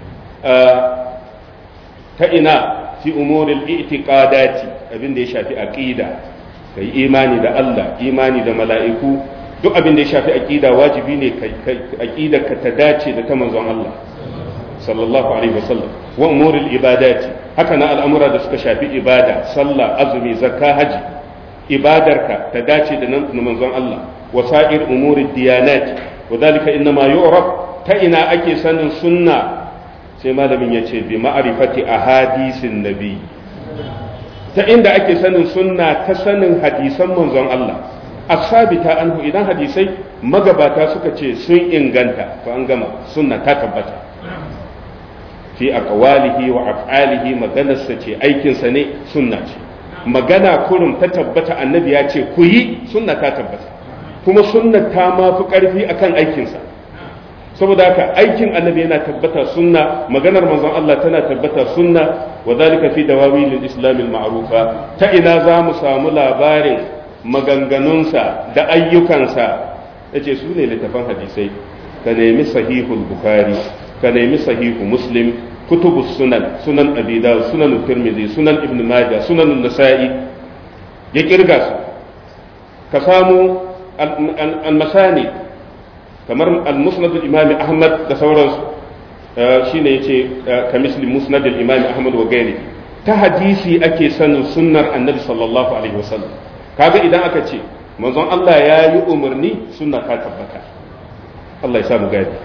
ta ina fi umuril i'tiqadati abin da ya shafi aqida kai imani da Allah imani da mala'iku duk abin da ya shafi aqida wajibi ne aqida ka ta dace da ta manzon Allah sallallahu alaihi wasallam wa umuril ibadati haka na al'amura da suka shafi ibada sallah azumi zakka haji ibadarka ta dace da nan manzon Allah wasa'ir umurid diyanati وذلك إنما يعرف تئنا أكي سن سنة سيما لمن يتشي بمعرفة أحاديث النبي تئن أكي سن سنة تسن حديثا من زن الله الثابتة أنه إذا حديثي مغباتا سكتشي سن إنغانتا فأنغما سنة تتبتا في أقواله وأفعاله مغانا ستي أيكن سنة سنة magana kurum ta tabbata annabi ya ce ku yi sunna ta tabbata kuma sunnar ta ma fi ƙarfi akan aikinsa saboda haka aikin annabi yana tabbata sunna maganar manzon Allah tana tabbata sunna wa zalika fi dawawil islam al ma'rufa ta ina za mu samu labarin maganganunsa da ayyukansa yace su ne littafan hadisai ka nemi sahihul bukhari ka nemi sahihu muslim kutubu sunan sunan abi dawud sunan tirmidhi sunan ibn majah sunan nasa'i ya kirga su ka samu المساني kamar al-musnad al-imam ahmad da sauransu shine yace ka misli musnad al-imam ahmad wa gairi ta hadisi ake sanin sunnar annabi sallallahu alaihi wasallam kaga idan aka ce manzon Allah ya yi umarni sunna ta tabbata Allah ya sa mu gadi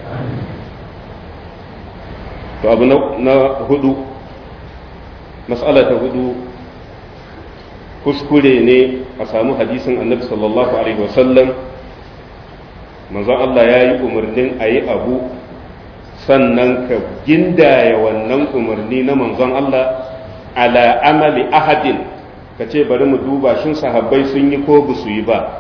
to abu na hudu mas'ala ta hudu kuskure ne a samu hadisin annabi sallallahu alaihi wasallam manzon Allah ya yi umarnin a yi abu sannan ka gindaya wannan umarni na manzon Allah ala amali ahadin ka ce bari mu duba shin sahabbai sun yi ko ba su yi ba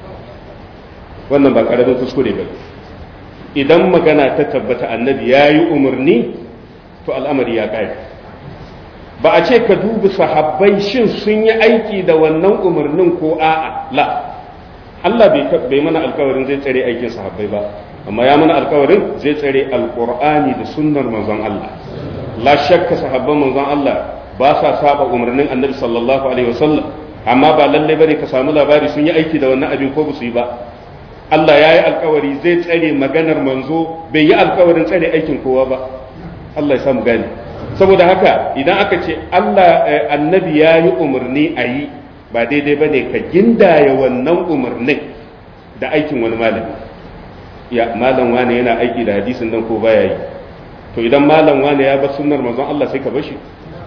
wannan ba karamin kuskure ba idan magana ta tabbata annabi ya yi umarni to al'amari ya ƙare ba a ce ka dubi sahabbai shin sun yi aiki da wannan umarnin ko a'a la Allah bai mana alkawarin zai tsare aikin sahabbai ba amma ya mana alkawarin zai tsare alkur'ani da sunnar manzon Allah la shakka sahabban manzon Allah ba sa saba umarnin annabi sallallahu alaihi wasallam amma ba lalle bane ka samu labari sun yi aiki da wannan abin ko ba su yi ba Allah ya yi alkawari zai tsare maganar manzo bai yi alkawarin tsare aikin kowa ba Allah ya samu gane saboda haka idan aka ce Allah annabi ya yi umarni a yi ba daidai ba ne ka gindaya wannan umarnin da aikin wani malami ya malam wane yana aiki da hadisin nan ko baya yi to idan malam wane ya bar sunnar manzon Allah sai ka bar shi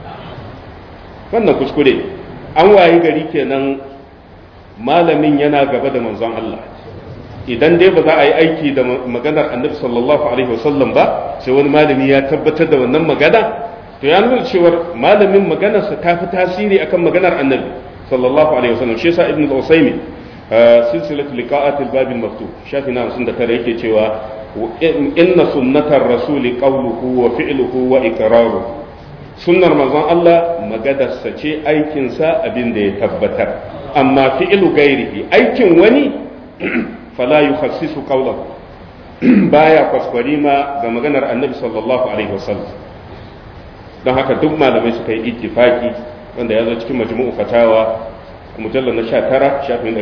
wannan kuskure an wayi gari kenan malamin yana gaba da manzon Allah idan dai ba za a yi aiki da maganar annabi sallallahu alaihi wasallam ba sai wani malami ya tabbatar da wannan magana to ya nuna cewar malamin maganarsa ta fi tasiri akan maganar annabi sallallahu alaihi wasallam shi yasa ibn al-usaymi silsilat liqa'at al-bab al-maftux shafi na 59 yake cewa inna sunnatar rasuli qawluhu wa fi'luhu wa iqraruhu sunnar manzon Allah magadarsa ce aikinsa abin da ya tabbatar amma fi'lu gairihi aikin wani fala yukhassisu qawlahu baya kwaskwari ma ga maganar annabi sallallahu alaihi wasallam don haka duk malamai suka yi ittifaki wanda ya zo cikin majmu'u fatawa mujallal na 19 shafin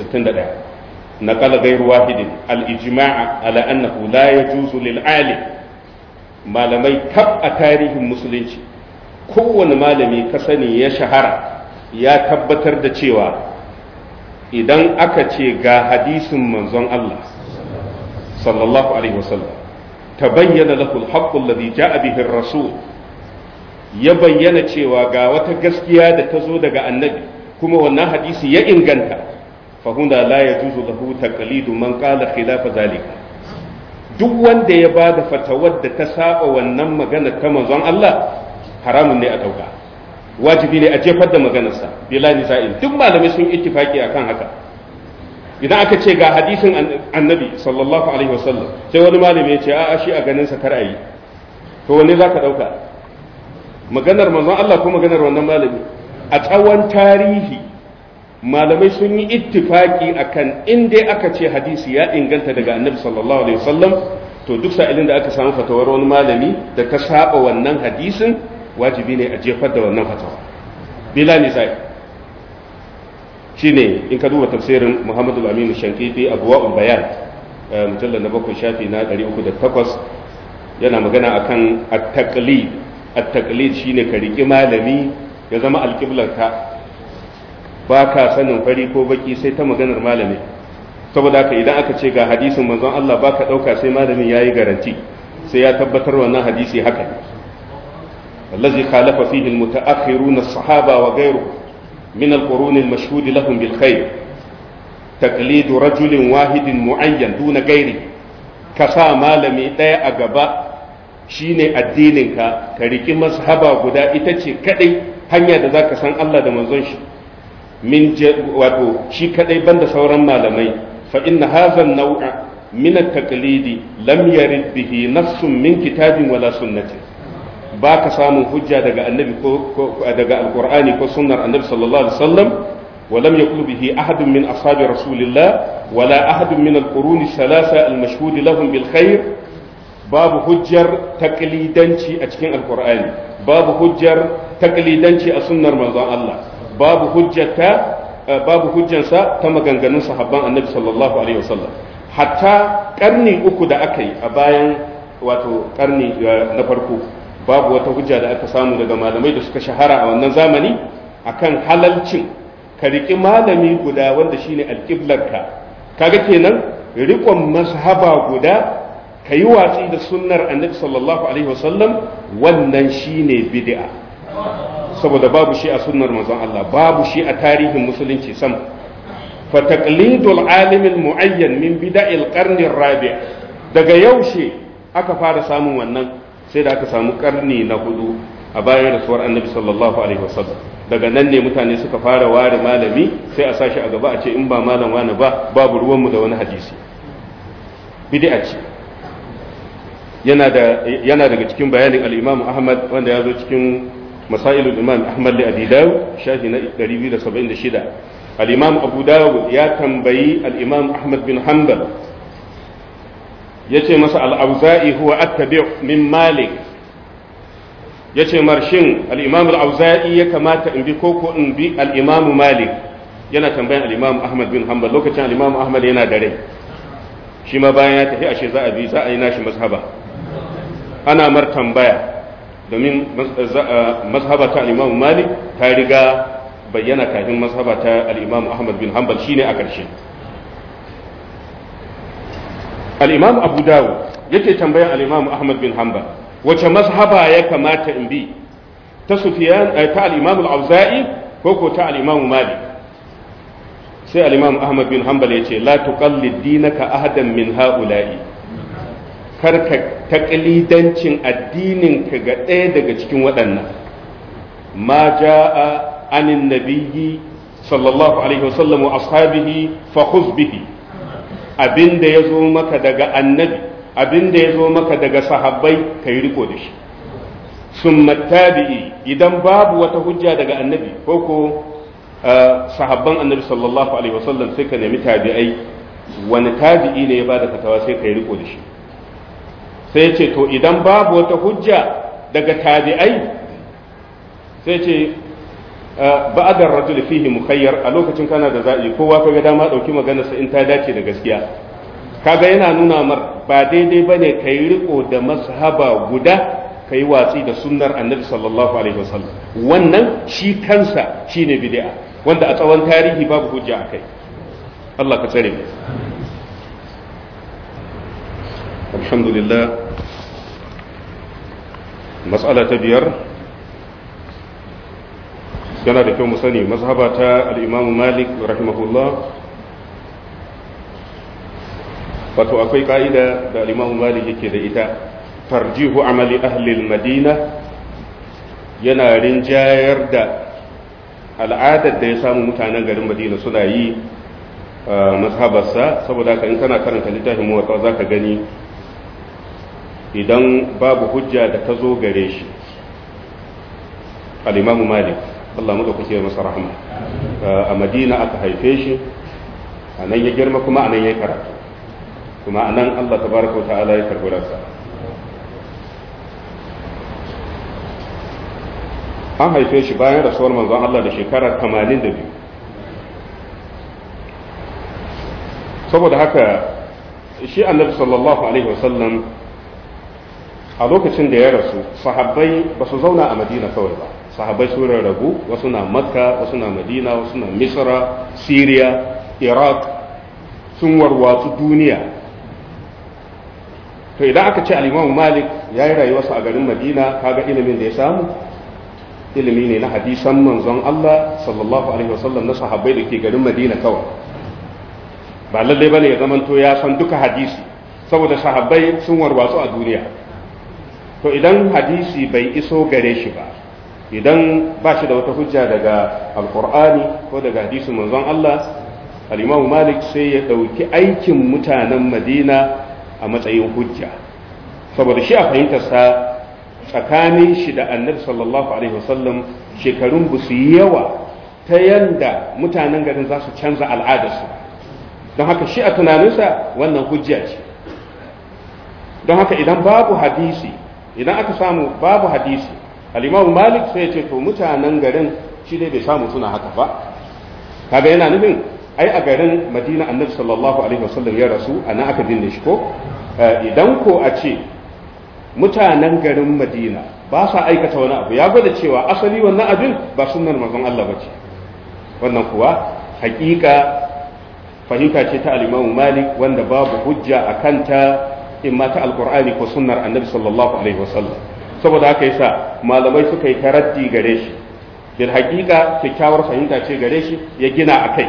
261 naqala ghayru wahidin al-ijma' ala annahu la yajuzu lil alim malamai kaf a tarihin musulunci kowane malami ka sani ya shahara ya tabbatar da cewa idan aka ce ga hadisin manzon Allah sallallahu alaihi wasallam tabayyana lahu al-haqqu alladhi ja'a bihi ar-rasul ya bayyana cewa ga wata gaskiya da ta zo daga annabi kuma wannan hadisi ya inganta fahuna la yajuzu lahu taqlidu man qala khilafa zalika duk wanda ya bada fatawar da ta saba wannan magana ta manzon Allah haramun ne a dauka wajibi ne a jefar da maganarsa bila nisa'in duk malamai sun ittifaki akan haka idan aka ce ga hadisin annabi sallallahu alaihi wasallam sai wani malami ya ce a'a shi a ganin sa kar ayi to wanne zaka dauka maganar manzon Allah ko maganar wannan malami a tsawon tarihi malamai sun yi ittifaki akan in dai aka ce hadisi ya inganta daga annabi sallallahu alaihi wasallam to duk sa'ilin da aka samu fatawar wani malami da ta saba wannan hadisin wajibi ne a jefar da wannan fatawa bila nisa'i shine in ka duba tafsirin Muhammadu al-Amin Shankiti Abwaul Bayan mujallal na bakwai shafi na 308 yana magana akan at-taqlid at-taqlid shine ka riki malami ya zama alqiblarka ba ka sanin fari ko baki sai ta maganar malami saboda haka idan aka ce ga hadisin manzon Allah ba ka ɗauka sai malamin ya yi garanti sai ya tabbatar wannan hadisi haka ne الذي خالف فيه المتأخرون الصحابة وغيره من القرون المشهود لهم بالخير تقليد رجل واحد معين دون غيره كسا مالمي ɗaya a gaba shine addininka ka riki mazhaba guda ita ce kadai hanya da zaka san Allah da manzon shi min wato shi kadai banda sauran malamai fa inna hadha an-naw'a min at-taqlidi lam yarid bihi nassun min kitabin wala sunnatin ba ka samun hujja daga annabi ko daga alqur'ani ko sunnar annabi sallallahu alaihi wasallam ولم يقل به أحد من أصحاب رسول الله ولا أحد من القرون الثلاثة المشهود لهم بالخير باب حجر تقليدنشي أتكين القرآن باب حجر تقليدنشي أسنة رمضان الله باب حجة باب حجة تم غنغنون صحابان النبي صلى الله عليه وسلم حتى قرني أكو دا أكي أباين wato karni na farko babu wata hujja da aka samu daga malamai da suka shahara a wannan zamani akan halalcin ka riƙi malami guda wanda shine alƙiblarka kaga kenan riƙon mazhaba guda ka yi watsi da sunnar annabi sallallahu alaihi wasallam wannan shine bid'a saboda babu shi a sunnar manzon Allah babu shi a tarihin musulunci sam fa taqlidul alim al muayyan min bida'il qarn rabi' daga yaushe aka fara samun wannan sai da aka samu karni na hudu a bayan rasuwar annabi sallallahu alaihi wasallam daga nan ne mutane suka fara ware malami sai a sashi a gaba a ce in ba malam wani ba babu ruwanmu da wani hadisi bid'a ce yana da yana daga cikin bayanin al-Imam Ahmad wanda ya zo cikin masailul Imam Ahmad li Abi Dawud shafi na 276 al-Imam Abu Dawud ya tambayi al-Imam Ahmad bin Hanbal yace masa al-Auza'i huwa attabi' min Malik yace marshin al-Imam al-Auza'i ya kamata in bi koko in bi al-Imam Malik yana tambayan al-Imam Ahmad bin Hanbal lokacin al-Imam Ahmad yana da rai shi ma bayan ya tafi ashe za a bi za a yi nashi mazhaba ana mar tambaya domin mazhaba ta al-Imam Malik ta riga bayyana kafin mazhaba ta al-Imam Ahmad bin Hanbal shine a ƙarshe al-Imam Abu Dawud yake tambayan al-Imam Ahmad bin Hanbal wace mazhaba ya kamata in bi ta Sufyan ta al-Imam al-Auza'i ko ko ta al-Imam Malik sai al-Imam Ahmad bin Hanbal yace la tuqallid dinaka ahadan min ha'ula'i karka taqlidancin addinin ka ga ɗaya daga cikin waɗannan ma jaa anin nabiyyi sallallahu alaihi wasallam wa ashabihi fa khudh bihi abinda yazo maka daga annabi abinda yazo maka daga sahabbai kai riko da shi summa tabi'i idan babu wata hujja daga annabi ko ko sahabban annabi sallallahu alaihi wasallam sai ka nemi tabi'ai wani tabi'i ne ya bada fatawa sai ka yi riko da shi sai ce to idan babu wata hujja daga tabi'ai sai ce ba'adar rajul fihi mukhayyar a lokacin kana da za'i kowa kaga dama dauki maganar sa in ta dace da gaskiya kaga yana nuna mar ba daidai bane kai riko da mazhaba guda kai watsi da sunnar annabi sallallahu alaihi wasallam wannan shi kansa shine bid'a wanda a tsawon tarihi babu hujja akai Allah ka tsare mu alhamdulillah mas'ala ta biyar yana da kyau mu sani mazhaba ta al-Imam Malik rahimahullah wato akwai ka'ida da al-Imam Malik yake da ita tarjihu amali ahli madina yana rinjayar da al'adar da ya samu mutanen garin madina suna yi mazhabarsa saboda ka in kana karanta littafin muwatta za ka gani idan babu hujja da ta zo gare shi al'imamu malik Allah mu da kuke masa rahama a madina aka haife shi a nan ya girma kuma a nan ya karatu kuma a nan Allah tabaraka wa ta'ala ya karbi ransa an haife shi bayan rasuwar manzon Allah da shekara 82 saboda haka shi annabi sallallahu alaihi wasallam a lokacin da ya rasu sahabbai ba su zauna a madina kawai ba sahabbai sun rarrabu wasu na makka wasu na madina wasu na misra syria iraq sun warwatsu duniya to idan aka ce al-imam malik ya yi rayuwarsa a garin madina kaga ilimin da ya samu ilimi ne na hadisan manzon Allah sallallahu alaihi wasallam na sahabbai da ke garin Madina kawai ba lallai bane ya zamanto ya san duka hadisi saboda sahabbai sun warwatsu a duniya to idan hadisi bai iso gare shi ba idan ba shi da wata hujja daga alkur'ani ko daga hadisin manzon Allah al-Imam Malik sai ya dauki aikin mutanen Madina a matsayin hujja saboda shi a fahimtarsa tsakanin shi da annabi sallallahu alaihi wasallam shekarun ba su yi yawa ta yanda mutanen garin za su canza al'adarsu don haka shi a tunaninsa wannan hujja ce don haka idan babu hadisi idan aka samu babu hadisi alimamu malik sai ya ce to mutanen garin shi dai bai samu suna haka ba kaga yana nufin ai a garin madina annabi sallallahu alaihi wasallam ya rasu a nan aka binne shi ko idan ko a ce mutanen garin madina ba sa aikata wani abu ya gwada cewa asali wannan abin ba sunnar manzon Allah ba ce wannan kuwa hakika fahimta ce ta al-Imam Malik wanda babu hujja a kanta in ma ta alqur'ani ko sunnar annabi sallallahu alaihi wasallam saboda haka yasa malamai suka yi taraddi gare shi bil hakika kyakkyawar fahimta ce gare shi ya gina akai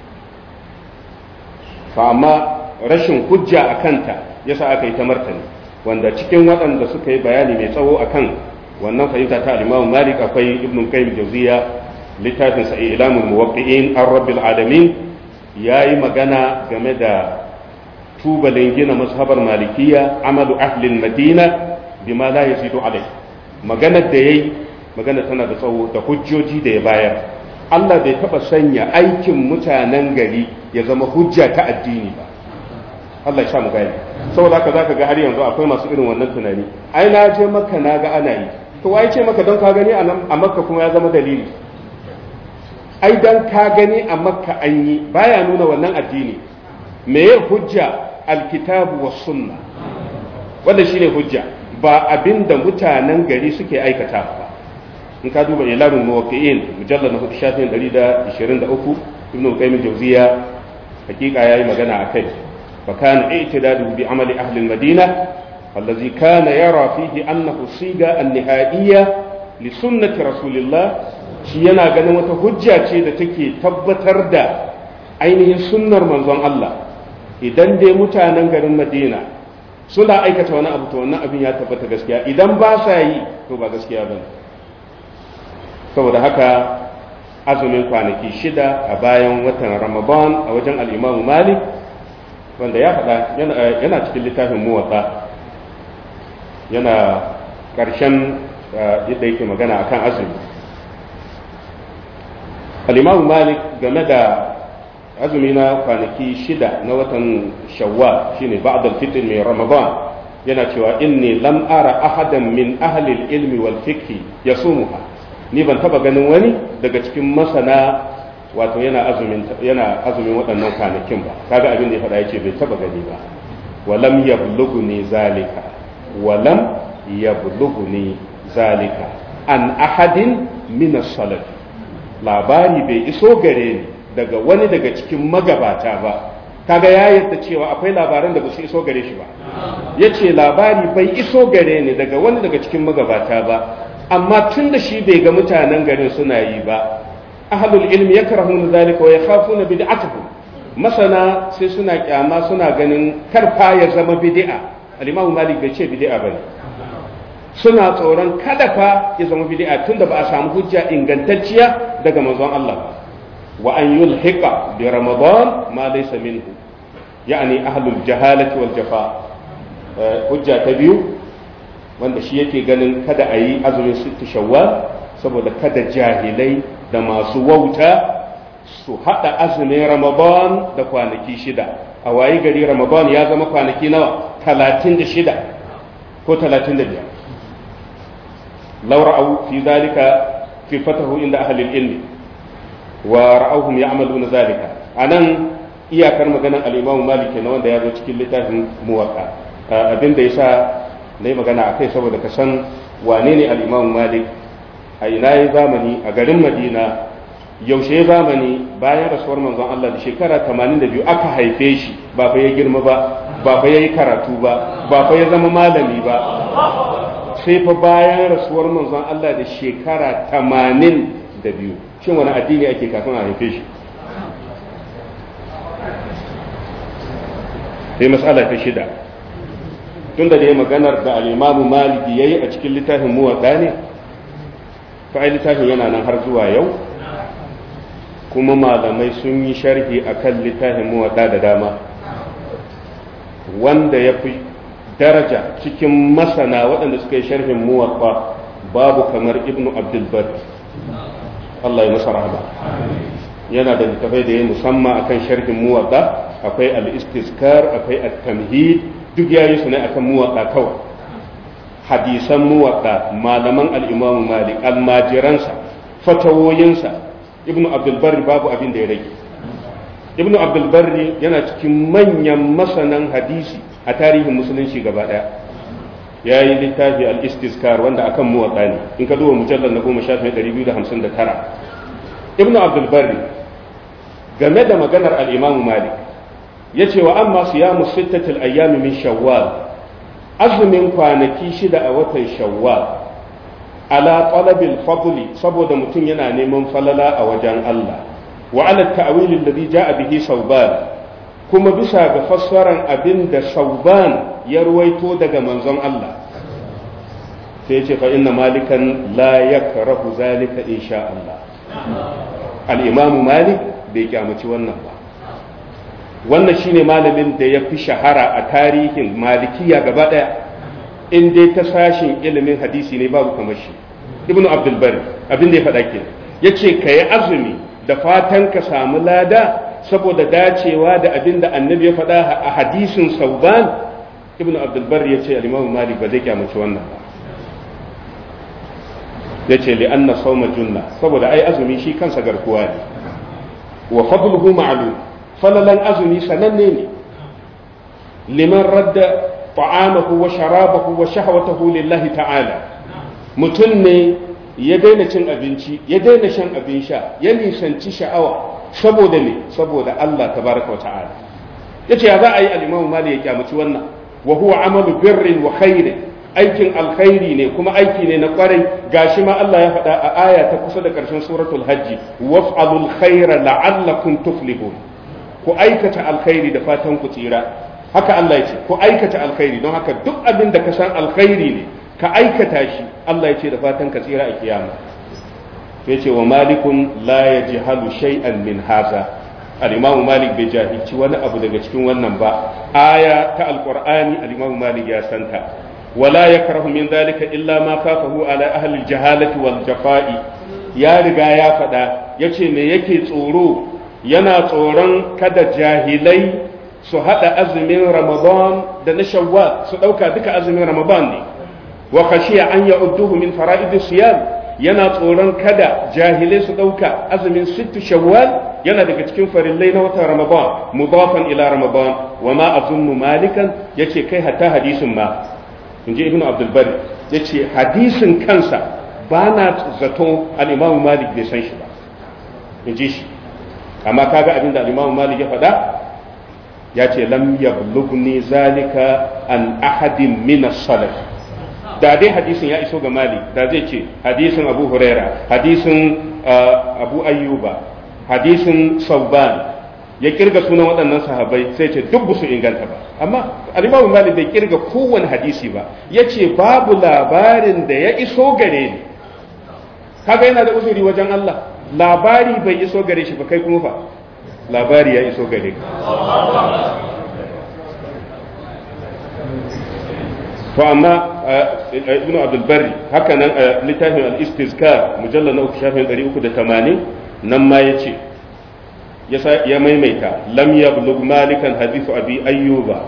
fa amma rashin hujja a kanta yasa aka yi ta martani wanda cikin waɗanda suka yi bayani mai tsawo akan wannan fahimta ta al-Imam Malik akwai Ibn Qayyim Jawziya littafin sa Ilamul Muwaqqi'in ar-Rabbil Alamin yayi magana game da tubalin gina mazhabar Malikiyya amalu ahli Madina bima la yazidu alai maganar da yayi magana tana da tsawo da hujjoji da ya bayar Allah bai taba sanya aikin mutanen gari ya zama hujja ta addini ba Allah ya sa mu gani saboda haka zaka ga har yanzu akwai masu irin wannan tunani ai na je maka na ga ana yi to wai ce maka don ka gani a makka kuma ya zama dalili ai dan ka gani a makka an yi baya nuna wannan addini me ya hujja alkitabu was sunna wanda shine hujja ba abinda mutanen gari suke aikata ba in ka duba ilalun muwaqqi'in mujallal na shafin 123 ibnu qayyim jawziya hakika yayi magana akai fa kana i'tidadu bi amali ahli al-madina الذي كان يرى فيه أنه صيغة النهائية لسنة رسول الله shi yana ganin wata hujja ce da take tabbatar da ainihin sunnar manzon Allah idan dai mutanen garin Madina suna aikata wani abu to wannan abin ya tabbata gaskiya idan ba sa yi to ba gaskiya ba saboda haka azumin kwanaki shida a bayan watan Ramadan a wajen al-Imam Malik wanda ya faɗa yana cikin littafin muwatta yana ƙarshen yadda yake magana akan azumi alimamu malik game da azumi na kwanaki shida na watan shawwal shine ba'dal fitr mai ramadan yana cewa inni lam ara ahadan min ahli ilmi wal fiqh yasumuha ni ban taba ganin wani daga cikin masana wato yana azumin yana azumin waɗannan kwanakin ba kaga abin da ya faɗa yace bai taba gani ba walam yablughni zalika walam yablughni zalika an ahadin min as-salaf labari bai iso gare ni daga wani daga cikin magabata ba kaga ya yadda cewa akwai labaran da ba su iso gare shi ba yace labari bai iso gare ni daga wani daga cikin magabata ba amma tun da shi bai ga mutanen garin suna yi ba ahlul ilmi yakrahuna zalika wa yakhafuna bid'atuhum masana sai suna kyama suna ganin karfa ya zama bid'a al-imamu malik bai ce bid'a bane suna tsoron kada fa ya zama bid'a tunda ba a samu hujja ingantacciya daga manzon Allah ba wa an yulhiqa bi ramadan ma laysa minhu yani ahlul jahalati wal jafa hujja ta biyu wanda shi yake ganin kada a yi azumin sittu shawwal saboda kada jahilai da masu wauta su haɗa azumin ramadan da kwanaki shida a wayi gari ramadan ya zama kwanaki nawa talatin da shida ko talatin da biyar laura au fi zalika fi fatahu inda ahalil ilmi wa ra'auhum ya'maluna zalika anan iyakar maganar al-imamu malik na wanda ya zo cikin littafin muwatta abin da yasa na yi magana a kai saboda ka san wane ne al-imamu malik a ina ya zamani a garin madina yaushe zamani bayan rasuwar manzon Allah da shekara 82 aka haife shi ba fa ya girma ba ba fa ya yi karatu ba ba fa ya zama malami ba sai fa bayan rasuwar manzon Allah da shekara 82 shin wani addini ake kafin a haife shi sai matsala ta shida tun da dai maganar da al'imamu maliki ya yi a cikin littafin muwaɗa ne fa'ai littafin yana nan har zuwa yau kuma malamai sun yi sharhi a kan littafin muwaɗa da dama wanda ya fi daraja cikin masana waɗanda suka yi sharhin muwaɗa babu kamar ibnu abdulbar Allah ya masa rahama yana da littafai da ya musamman akan sharhin muwaɗa akwai al-istiskar akwai at-tamhid duk yayi su ne akan muwaɗa kawai hadisan muwaɗa malaman al-imamu malik almajiransa fatawoyinsa ibnu abdulbarri babu abin da ya rage ibnu abdulbarri yana cikin manyan masanan hadisi a tarihin musulunci gaba ɗaya ya yi littafi al-istizkar wanda akan muwaɗa ne in ka duba mujallar na goma shafin ɗari biyu da hamsin da tara ibn abdulbari game da maganar al'imamu malik ya ce wa amma su ya musittatul ayyami min shawwal azumin kwanaki shida a watan shawwal ala talabil fadli saboda mutum yana neman falala a wajen Allah wa ala ta'wilin da ja'a bihi sauban kuma bisa ga fassaran abin da sauban ya ruwaito daga manzon Allah sai ce fa inna malikan la yakrahu zalika insha Allah al-imam malik bai kyamaci wannan ba wannan shine malamin da ya fi shahara a tarihin malikiya gaba daya in dai ta sashin ilimin hadisi ne babu kamar shi ibnu abdul bari abin da ya faɗa ke yace kayi azumi da fatan ka samu lada saboda dacewa da abin da annabi ya faɗa a hadisin sauban ibn abdulbar ya ce alimamu malik ba zai kyamaci wannan ba ya ce li'anna sauma junna saboda ai azumi shi kansa garkuwa ne wa fadluhu ma'lum falalan azumi sananne ne liman radda ta'amahu wa sharabahu wa shahwatahu lillahi ta'ala mutum ne ya daina cin abinci ya daina shan abin sha ya nisanci sha'awa saboda me saboda Allah tabaraka wa ta'ala yace ya za a yi al-Imam Malik ya kyamaci wannan wa huwa amalu birrin wa khairin aikin alkhairi ne kuma aiki ne na kwarai gashi ma Allah ya faɗa a aya ta kusa da ƙarshen suratul hajji waf'alul khaira la'allakum tuflihun ku aikata alkhairi da fatan ku tsira haka Allah ya ce ku aikata alkhairi don haka duk abin da ka san alkhairi ne ka aikata shi Allah ya ce da fatan ka tsira a kiyama ya ce wa malikun la ya ji halu shay'an min haza al'imamu malik bai jahilci wani abu daga cikin wannan ba aya ta alqur'ani al'imamu malik ya santa wala yakrahu min dalika illa ma kafahu ala ahli jahalati wal jafa'i ya riga ya faɗa yace me yake tsoro yana tsoron kada jahilai su haɗa azumin ramadan da na shawwal su ɗauka duka azumin ramadan ne wa khashiya an ya'udduhu min fara'idis siyam yana tsoron kada jahilai su ɗauka azumin sittu shawwal yana daga cikin farillai na watan ramadan mudafan ila ramadan wa ma azunnu malikan yace kai hatta hadisin ma inji ibnu abdul bari yace hadisin kansa ba na zato al-imam malik bai san shi ba inji shi amma kaga abin da al-imam malik ya faɗa ya ce lam yablughni zalika an ahadin min as-salaf da dai hadisin ya iso ga malik da zai ce hadisin abu huraira hadisin abu ayyuba hadisin sauban ya kirga sunan waɗannan sahabai sai ce duk su inganta ba amma alimamu malik bai kirga kowane hadisi ba ya ce babu labarin da ya iso gare ni kaga yana da uzuri wajen allah labari bai iso gare shi ba kai kuma fa labari ya iso gare ka to amma ibn abdul barri haka nan littafin al-istizkar mujallal na uku shafin 380 nan ma yace ya maimaita lam yablugh malikan hadithu abi ayyuba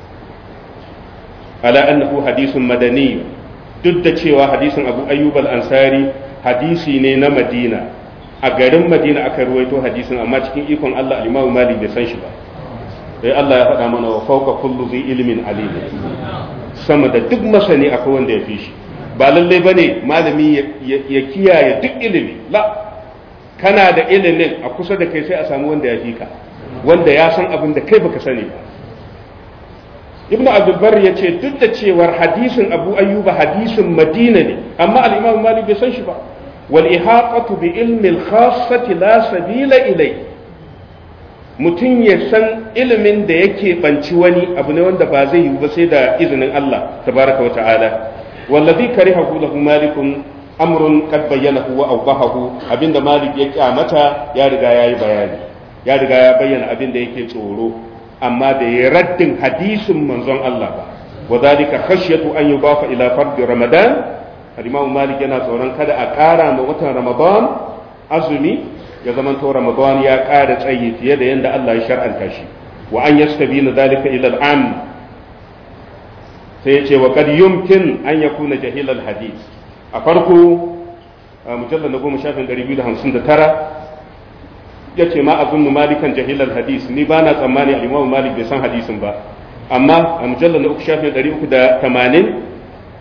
ala annahu hadithun madani duk da cewa hadisin abu ayyub al-ansari hadisi ne na madina a garin madina aka ruwaito hadisin amma cikin ikon Allah al-imam malik bai san shi ba sai Allah ya faɗa mana wa fawqa kullu zi ilmin alim sama da duk masani akwai wanda ya fi shi ba lallai ba ne malami ya kiyaye duk ilimi la kana da ilimin a kusa da kai sai a samu wanda ya fi ka wanda ya san abin da kai baka sani ba ibn abdulbar ya ce duk da cewar hadisin abu ayyuba hadisin madina ne amma al-imam malik bai san shi ba wal ihaqatu bi ilmi al-khassati la sabila ilai mutum ya san ilimin da yake banci wani abu ne wanda ba zai yi ba sai da izinin Allah tabaraka wa ta'ala wallazi karihahu lahu malikun amrun qad bayyanahu wa awdahahu abinda malik ya kyamata ya riga yayi bayani ya riga ya bayyana abinda yake tsoro amma da ya raddin hadisin manzon Allah ba wa dalika khashyatu an yubafa ila fard ramadan al-imam malik yana tsoron kada a ƙara ma watan ramadan azumi ya zama to ramadan ya ƙara tsayi fiye da yadda Allah ya shar'anta shi wa an yastabina dalika ila al-am sai yace wa kad yumkin an yakuna jahil al-hadith a farko mujallal na goma shafin 259 yace ma azunnu malikan jahil al-hadith ni ba na tsammani al-imam malik bai san hadisin ba amma a mujallal na uku shafin 380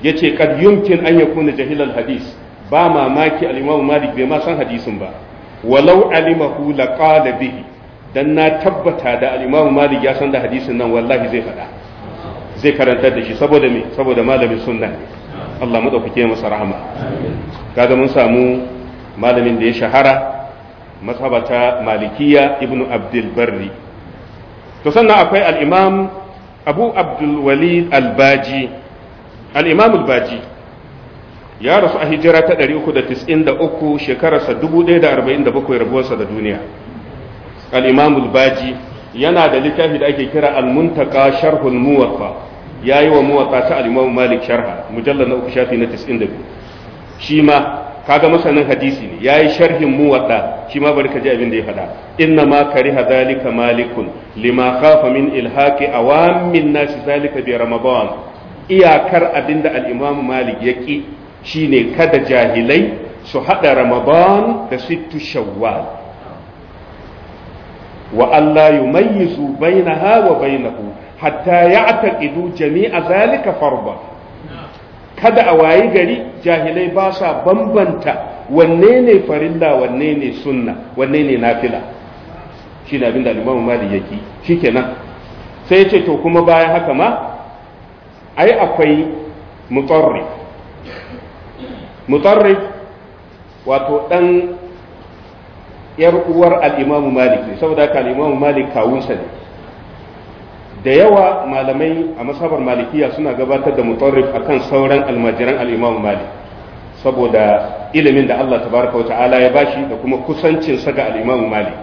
yace kad yumkin an yakuna jahilal hadis ba mamaki al-imam malik bai ma san hadisin ba walau alimahu laqala bihi dan na tabbata da al-imam malik ya san da hadisin nan wallahi zai faɗa zai karantar da shi saboda me saboda malamin sunna ne Allah madaukake masa rahama kaga mun samu malamin da ya shahara masabata malikiya ibnu abdul barri to sannan akwai al-imam abu abdul walid al-baji al-imam al-baji ya rasu a hijira ta 393 shekararsa 1047 rabuwarsa da duniya al-imam al-baji yana da littafi da ake kira al-muntaka sharhul muwatta yayi wa muwatta ta al-imam malik sharha mujallal na uku shafi na 92 shi ma kaga masanin hadisi ne yayi sharhin muwatta shi ma bari ka ji abin da ya faɗa inna ma kariha zalika malikun lima khafa min ilhaqi awamin nasi zalika bi ramadan iyakar abinda al-imam malik yaki shine kada jahilai su hada ramadan da sittu shawwal wa Allah yumayyizu bainaha wa bainahu hatta ya'taqidu jami'a zalika farba kada a wayi gari jahilai ba sa bambanta wanne ne farilla wanne ne sunna wanne ne nafila shi ne abin da limamu mali yake shikenan sai ya ce to kuma bayan haka ma ai akwai mutarrif mutarrif wato dan yar uwar al-imamu malik ne saboda haka al-imamu malik kawunsa ne da yawa malamai a masabar malikiya suna gabatar da mutarrif akan sauran almajiran al-imamu malik saboda ilimin da Allah tabaraka wa ta'ala ya bashi da kuma kusancin sa ga al-imamu malik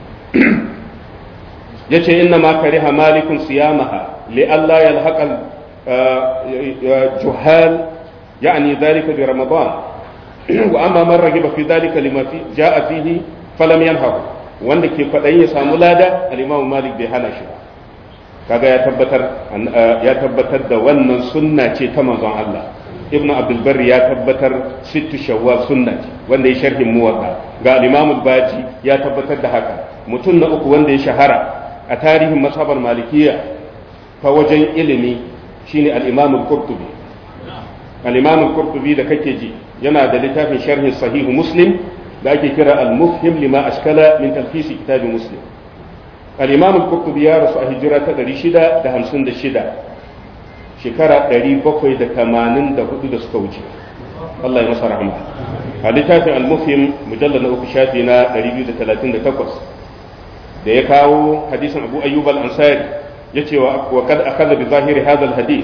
yace inna ma kariha malikun siyamaha li alla yalhaqa juhal يعني ذلك برمضان وأما من رغب في ذلك لما في جاء فيه فلم ينهه wanda ke kwaɗayin ya samu lada al-imamu malik bai hana shi ba kaga ya tabbatar ya tabbatar da wannan sunna ce ta manzon Allah ibnu abdul barri ya tabbatar sittu shawwal sunna ce wanda ya sharhin muwatta ga al-imamu baji ya tabbatar da haka mutum na uku wanda ya shahara a tarihin masabar malikiya ta wajen ilimi shine al-imamu qurtubi al-imam al-qurtubi da kake ji yana da littafin sharhin sahihu muslim da ake kira al-mufhim lima ashkala min talfis kitab muslim al-imam al-qurtubi ya rasu a hijira ta 656 shekara 784 da suka wuce Allah ya masa rahama a littafin al-mufhim mujallal na uku shafi na 238 da ya kawo hadisin abu ayyub al-ansari yace wa kad akhadha bi zahiri hadha al-hadith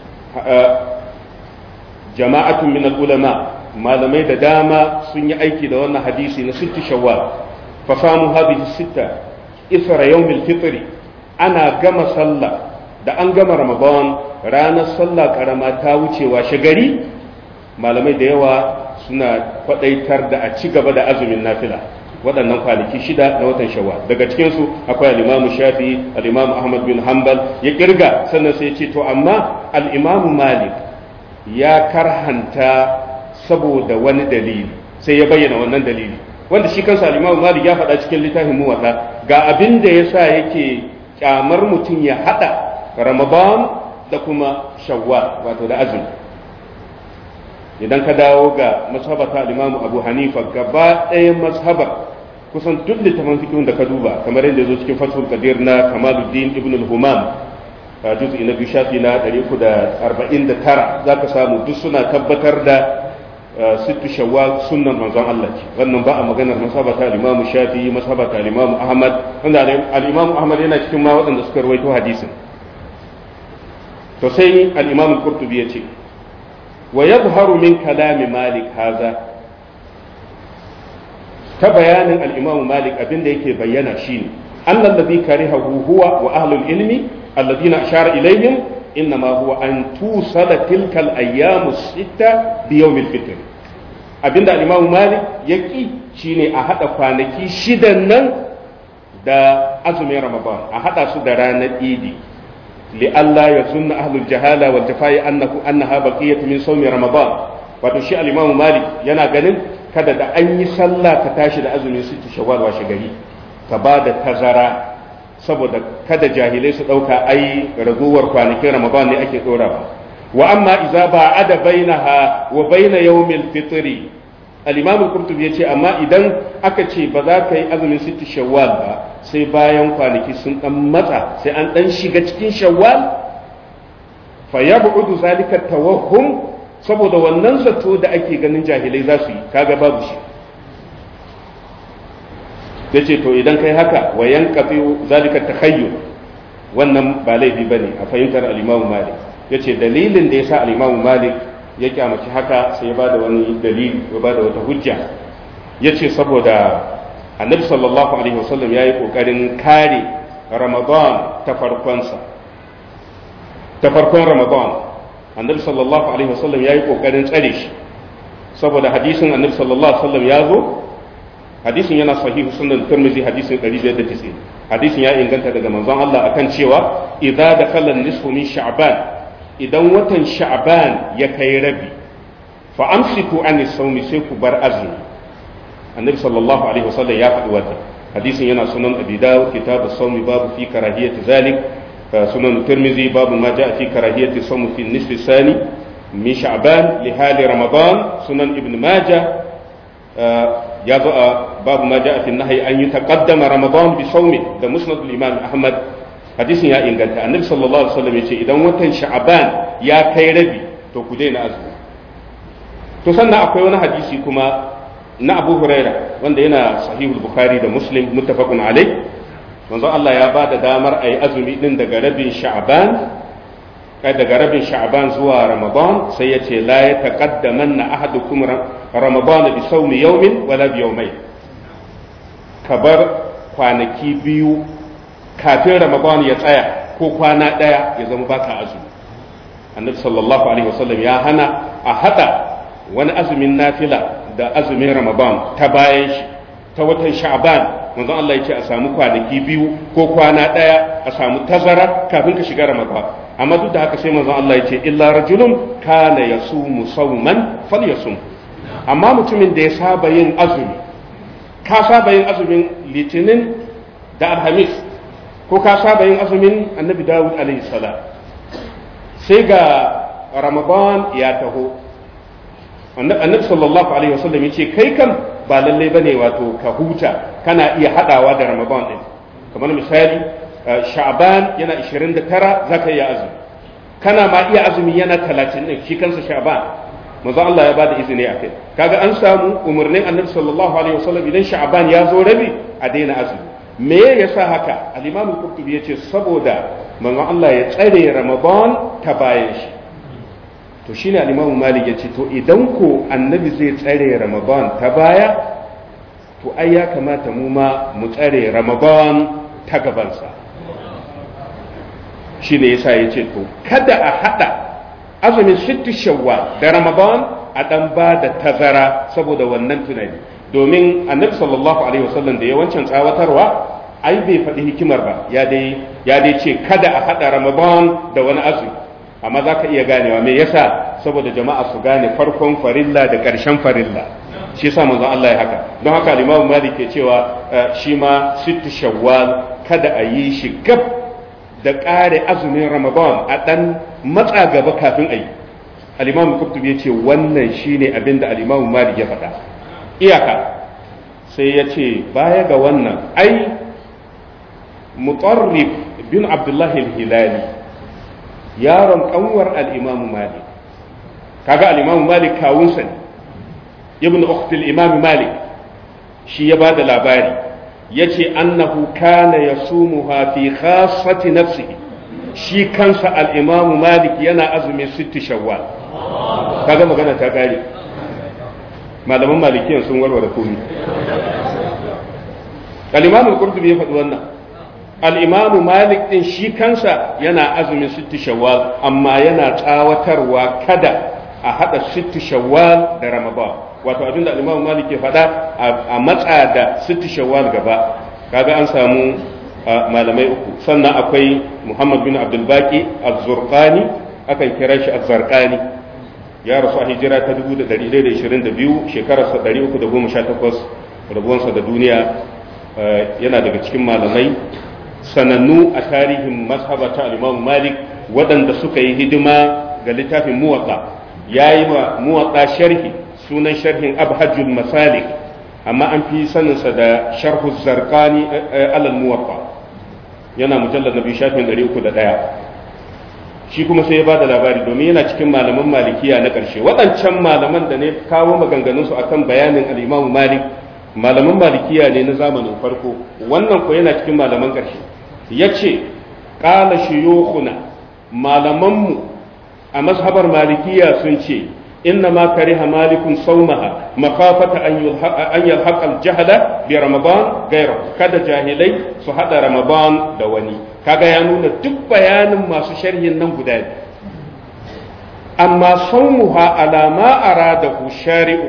jama'atun min ulama malamai da dama sun yi aiki da wannan hadisi na sittu shawwal fa samu hadhihi sitta isra yawmil fitri ana gama sallah da an gama ramadan ranar sallah karama ta wucewa shagari malamai da yawa suna kwadaitar da a ci gaba da azumin nafila waɗannan kwanaki shida na watan shawwal daga cikinsu akwai al-imamu shafi al-imamu ahmad bin hanbal ya kirga sannan sai ya ce to amma al-imamu malik ya karhanta saboda wani dalili sai ya bayyana wannan dalili wanda shi kansa al-Imam Malik ya faɗa cikin littafin Muwatta ga abin da yasa yake kyamar mutum ya hada Ramadan da kuma Shawwal wato da azumi idan ka dawo ga mashabata al-Imam Abu Hanifa gaba ɗayan mashabar kusan duk littafin fiqh da ka duba kamar yadda zo cikin Fathul Qadir na Kamaluddin Ibn al-Humam juz'i na biyu shafi na 349 za ka samu duk suna tabbatar da sittu shawwal sunnan manzon Allah ce wannan ba a maganar masabata al-Imam Shafi masabata al-Imam Ahmad wanda al-Imam Ahmad yana cikin ma waɗanda suka rawaito hadisin to sai al-Imam Qurtubi yace wa yadhharu min kalami Malik haza ta bayanin al-Imam Malik abinda yake bayyana shine annal ladhi karihahu huwa wa ahlul ilmi alladhina ashara ilayhim إنما هو أن توصل تلك الأيام الستة بيوم الفطر abinda al-Imam Malik yaki shine a hada kwanaki shidan nan da azumin Ramadan a hada su da ranar Idi li Allah ya sunna ahlul jahala wal jafai annahu annaha baqiyatu min sawmi Ramadan wato shi al-Imam Malik yana ganin kada da an yi sallah ka tashi da azumin sittu shawwal washe gari ka ba da tazara saboda kada jahilai su ɗauka ai raguwar kwanakin ramadan ne ake ɗora ba wa amma idza ba'ada bainaha wa baina yawmil fitri al-imam al-qurtubi yace amma idan aka ce ba za ka yi azumin sitti shawwal ba sai bayan kwanaki sun dan matsa sai an dan shiga cikin shawwal fa yab'udu zalika tawahhum saboda wannan zato da ake ganin jahilai za su yi kaga babu shi yace to idan kai haka wa yanqati zalika takhayyul wannan ba laifi bane a fahimtar al-imam malik yace dalilin da yasa al-imam malik ya kyamaci haka sai ya bada wani dalili ya bada wata hujja yace saboda annabi sallallahu alaihi wasallam yayi kokarin kare ramadan ta farkonsa ta farkon ramadan annabi sallallahu alaihi wasallam yayi kokarin tsare shi saboda hadisin annabi sallallahu alaihi wasallam ya zo hadisin yana sahihu sunan tirmidhi hadisin 590 hadisin ya inganta daga manzon Allah akan cewa idza dakhala nisfu min sha'ban idan watan sha'ban ya kai rabi fa amsiku an sawmi sai ku bar azumi annabi sallallahu alaihi wasallam ya faɗi wannan hadisin yana sunan abi dawud kitab as-sawmi babu fi karahiyati zalik sunan tirmidhi babu ma jaa fi karahiyati sawmi fi nisfi sani min sha'ban li hali ramadan sunan ibn majah ya zo a babu ma ja'a fi nahyi an yutaqaddama ramadan bi sawmi da musnad al-imam ahmad hadisin ya inganta annabi sallallahu alaihi wasallam yace idan watan sha'ban ya kai rabi to ku daina azumi to sannan akwai wani hadisi kuma na abu huraira wanda yana sahihul bukhari da muslim muttafaqun alai manzo Allah ya ba da damar ayi azumi din daga rabin sha'ban daga rabin sha'ban zuwa ramadan sai ya ce la ya taqaddamanna ahadukum ramadan bi sawmi yawmin wala bi yawmayn ka bar kwanaki biyu kafin ramadan ya tsaya ko kwana daya ya zama baka azumi annabi sallallahu alaihi wasallam ya hana a hada wani azumin nafila da azumin ramadan ta bayan shi ta watan sha'ban manzo Allah ya ce a samu kwanaki biyu ko kwana daya a samu tazara kafin ka shiga ramadan amma duk da haka sai manzon Allah ya ce illa rajulun kana yasumu sawman falyasum amma mutumin da ya saba yin azumi ka saba yin azumin litinin da alhamis ko ka saba yin azumin annabi dawud alaihi salam sai ga ramadan ya taho annabi sallallahu alaihi wasallam ya ce kai kan ba lallai bane wato ka huta kana iya hadawa da ramadan din kamar misali sha'ban yana 29 zaka iya azumi kana ma iya azumi yana 30 din shi kansa sha'ban manzo Allah ya bada izini akai kaga an samu umarnin annabi sallallahu alaihi wasallam idan sha'ban ya zo rabi a daina azumi me yasa haka al-imam al-qurtubi yace saboda manzo Allah ya tsare ramadan ta bayan shi to shine al-imam malik yace to idan ko annabi zai tsare ramadan ta baya to ai ya kamata mu ma mu tsare ramadan ta gabansa shi ne yasa ya ce to kada a haɗa azumin sittu shawwa da ramadan a ɗan ba da tazara saboda wannan tunani domin annabi sallallahu alaihi wasallam da yawancin tsawatarwa ai bai faɗi hikimar ba ya dai ya dai ce kada a haɗa ramadan da wani azumi amma za ka iya ganewa me yasa saboda jama'a su gane farkon farilla da ƙarshen farilla shi yasa manzon Allah ya haka don haka al-Imam Malik ke cewa shi ma sittu shawwal kada a yi shi gab da ƙare azumin Ramadan a dan matsa gaba kafin a yi al-Imam Qurtubi ya ce wannan shine abin da al-Imam Malik ya faɗa iyaka sai ya ce baya ga wannan ai mutarrif bin Abdullah al-Hilali yaron kanwar al-Imam Malik kaga al-Imam Malik kawunsa ne ibn ukhtil imam malik shi ya bada labari yace annahu kana yasumuha fi khassati nafsihi shi kansa al-imam malik yana azumi sitti shawwal kaga magana ta kare malaman malikiyan sun warware komai al-imam al-qurtubi ya faɗi wannan al-imam malik din shi kansa yana azumin sitti shawwal amma yana tsawatarwa kada a hada sitti shawwal da ramadan wato abinda al-Imam Malik ke faɗa a matsa da sitti shawwal gaba kaga an samu malamai uku sannan akwai Muhammad bin Abdul Baqi az-Zurqani akan kira shi az-Zarqani ya rasu a hijira ta 1122 shekararsa 318 rabuwansa da duniya yana daga cikin malamai sanannu a tarihin mazhaba ta al-Imam Malik waɗanda suka yi hidima ga littafin muwatta yayi ma muwatta sharhi sunan sharhin abhajul masalik amma an fi saninsa da sharhu zarqani alal muwatta yana mujallar na biyu shafin 301 shi kuma sai ya ba da labari domin yana cikin malaman malikiya na ƙarshe waɗancan malaman da ne kawo maganganunsu akan bayanin al'imamu malik malaman malikiya ne na zamanin farko wannan ko yana cikin malaman ƙarshe ya ce ƙala shiyokuna malamanmu a mazhabar malikiya sun ce inna ma kariha malikun saumaha makafata an yalhaqa al-jahla bi ramadan gaira kada jahilai su hada ramadan da wani kaga ya nuna duk bayanin masu sharhin nan guda biyu amma saumuha ala ma aradahu shari'u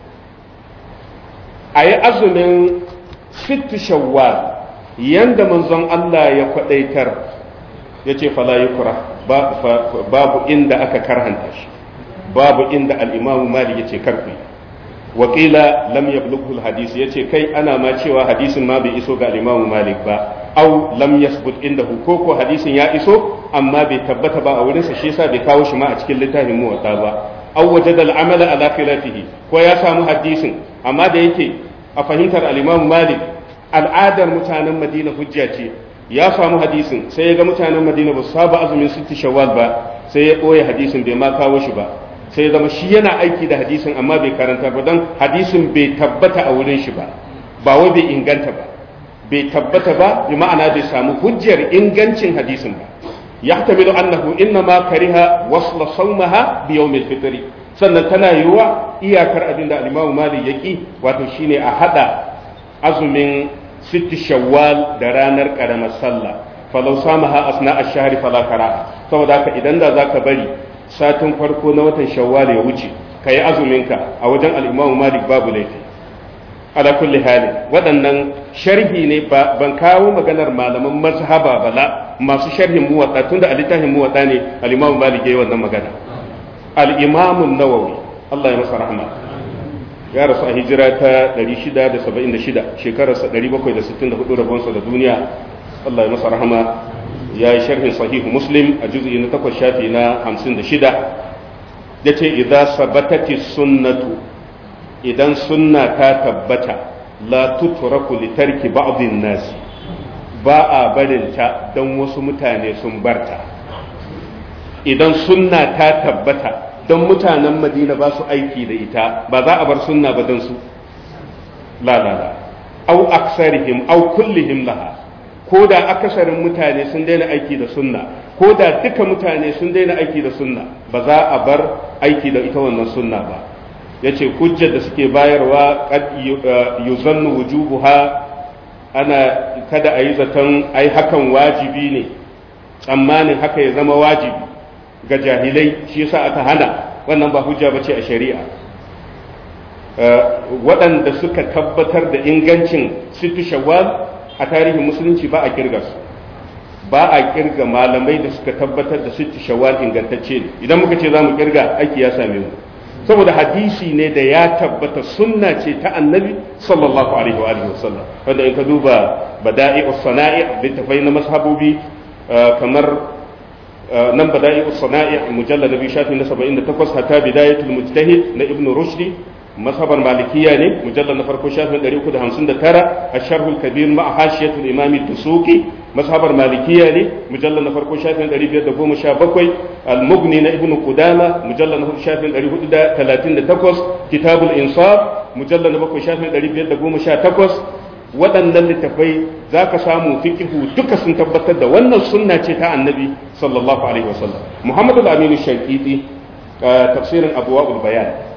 ayi azumin sittu shawwal yanda manzon Allah ya kwadaitar yace fala yukra babu inda aka karhanta shi babu inda al-imamu malik yace karfi wakila lam yablughu al-hadith yace kai ana ma cewa hadisin ma bai iso ga al-imamu malik ba aw lam yasbut indahu ko ko hadisin ya iso amma bai tabbata ba a wurin sa shi yasa bai kawo shi ma a cikin littafin muwatta ba aw wajada al-amala ala khilafihi ko ya samu hadisin amma da yake a fahimtar al-imamu malik al'adar mutanen madina hujja ce ya samu hadisin sai ya ga mutanen madina ba su saba azumin sitti shawwal ba sai ya ɓoye hadisin bai ma kawo shi ba sai ya zama shi yana aiki da hadisin amma bai karanta ba don hadisin bai tabbata a wurin shi ba ba wai bai inganta ba bai tabbata ba bi ma'ana bai samu hujjar ingancin hadisin ba yahtamilu annahu inna ma kariha wasla sawmaha bi yawmil fitri sannan tana yiwuwa iyakar abin da al-Imam Malik yaki wato shine a hada azumin sitti shawwal da ranar karamar sallah falau samaha asna ash-shahri fala karaha saboda haka idan da zaka bari satin farko na watan shawwal ya wuce kai azumin ka a wajen al-Imam Malik babu laifi ala kulli hali waɗannan sharhi ne ban kawo maganar malaman mazhaba bala masu sharhin muwatta tunda a littafin muwatta ne al-Imam Malik yayi wannan magana al-Imam an-Nawawi Allah ya masa rahma ya rasu a hijira ta 676 shekararsa 764 rabonsa da duniya Allah ya masa rahama ya yi sharhin sahihu muslim a juzu'i na takwas shafi na 56 ya ce idan sabatati sunnatu idan sunna ta tabbata la tutraku li tarki ba'dhin nasi ba a barinta don wasu mutane sun barta idan sunna ta tabbata don mutanen madina ba su aiki da ita ba za a bar sunna ba don su la la la au aksarihim au kullihim laha ko da akasarin mutane sun daina aiki da sunna ko da duka mutane sun daina aiki da sunna ba za a bar aiki da ita wannan sunna ba yace hujjar da suke bayarwa qad yuzannu wujubuha ana kada a yi zaton ai hakan wajibi ne tsammanin haka ya zama wajibi ga jahilai shi yasa aka hana wannan ba hujja bace a shari'a waɗanda suka tabbatar da ingancin sittu shawwal a tarihin musulunci ba a kirga su ba a kirga malamai da suka tabbatar da sittu shawwal ingantacce ne idan muka ce za mu kirga aiki ya same mu saboda hadisi ne da ya tabbata sunna ce ta annabi sallallahu alaihi wa alihi wasallam wanda in ka duba bada'i sana'i littafai na mashabobi kamar nan bada'i sana'i mujallad nabi shafi na 78 hatta bidayatul mujtahid na ibn rushdi mazhabar malikiya ne mujallad na farko shafin 359 asharhul kabir ma hashiyatul imam ad-dusuki mazhabar malikiya ne mujallad na farko shafin 517 al-mughni na ibn qudama mujallad na farko shafin 438 kitabul insaf mujallad na farko shafin 518 waɗannan littafai za ka samu fikihu duka sun tabbatar da wannan sunna ce ta annabi sallallahu alaihi wasallam muhammadu aminu shankiti tafsirin abuwa'ul bayan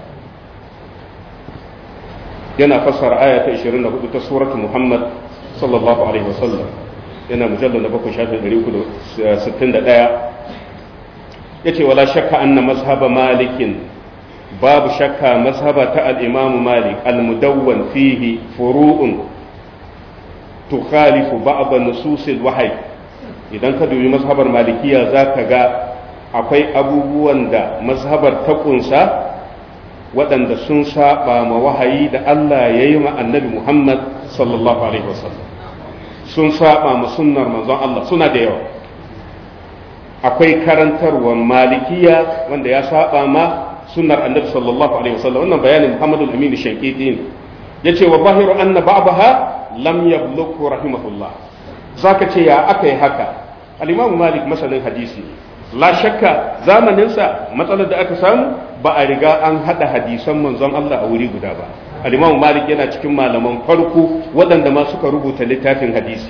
yana fassara aya ta 24 ta suratu muhammad sallallahu alaihi wasallam yana mujallar na bakwai shafin 361 ya ce wala shakka anna mazhaba malikin babu shakka mazhaba ta al-imamu malik al-mudawwan fihi furu'un tukhalifu ba'd nususil wahyi idan ka dubi mazhabar malikiya zaka ga akwai abubuwan da mazhabar ta kunsa waɗanda sun saba ma wahayi da Allah ya yi ma annabi Muhammad sallallahu alaihi wasallam sun saba ma sunnar manzon Allah suna da yawa akwai karantarwar malikiya wanda ya saba ma sunnar annabi sallallahu alaihi wasallam wannan bayanin Muhammadu al-Amin Shankiti ne yace wa bahiru anna ba'daha lam yablughu rahimahullah zaka ce ya aka yi haka al-Imam Malik masanin hadisi la shakka zamanin sa matsalar da aka samu ba a riga an hada hadisan manzon Allah a wuri guda ba al-Imam Malik yana cikin malaman farko waɗanda ma suka rubuta littafin hadisi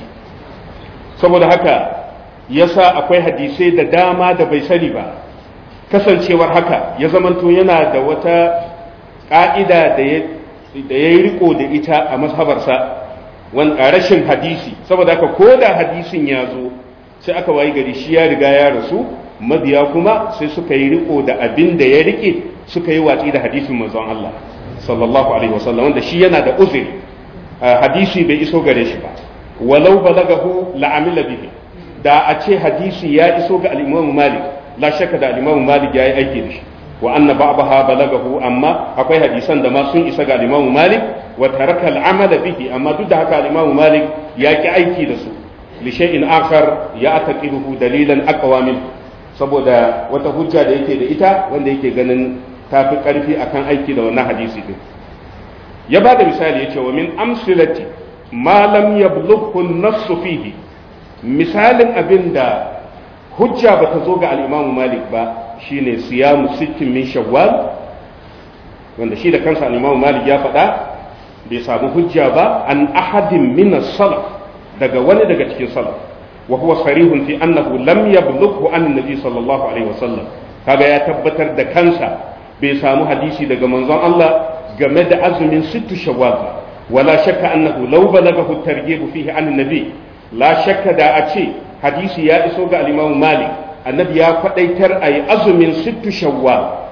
saboda haka yasa akwai hadisai da dama da bai sani ba kasancewar haka ya zamanto yana da wata ƙa'ida da ya yi riko da ita a mazhabarsa a rashin hadisi saboda haka ko da hadisin ya zo sai aka wayi gari shi ya riga ya rasu mabiya kuma sai suka yi riko da abin da ya rike suka yi watsi da hadisin manzon Allah sallallahu alaihi wasallam wanda shi yana da uzuri hadisi bai iso gare shi ba walau balagahu la'amila bihi da a ce hadisi ya iso ga al-Imam Malik la shakka da al-Imam Malik yayi aiki da shi wa anna ba'daha balagahu amma akwai hadisan da ma sun isa ga al-Imam Malik wa taraka al-amala bihi amma duk da haka al-Imam Malik ya ki aiki da su li shay'in akhar ya ataqiduhu dalilan aqwa min saboda wata hujja da yake da ita wanda yake ganin tafi karfi akan aiki da wannan hadisi din ya ba da misali yace wa min amsilati ma lam yablughu an-nass fihi misalin abin da hujja ba ta zo ga al'imamu malik ba shine siyamu sittin min shawwal wanda shi da kansa al'imamu malik ya faɗa bai samu hujja ba an ahadin min salaf daga wani daga cikin salaf wa huwa sarihun fi annahu lam yablughu an nabi sallallahu alaihi wasallam kaga ya tabbatar da kansa bai samu hadisi daga manzon Allah game da azumin sittu shawwal ba wala shakka annahu law balagahu at-targhib fihi an nabi la shakka da a ce hadisi ya iso ga al-Imam Malik annabi ya kwadaitar ayi azumin sittu shawwal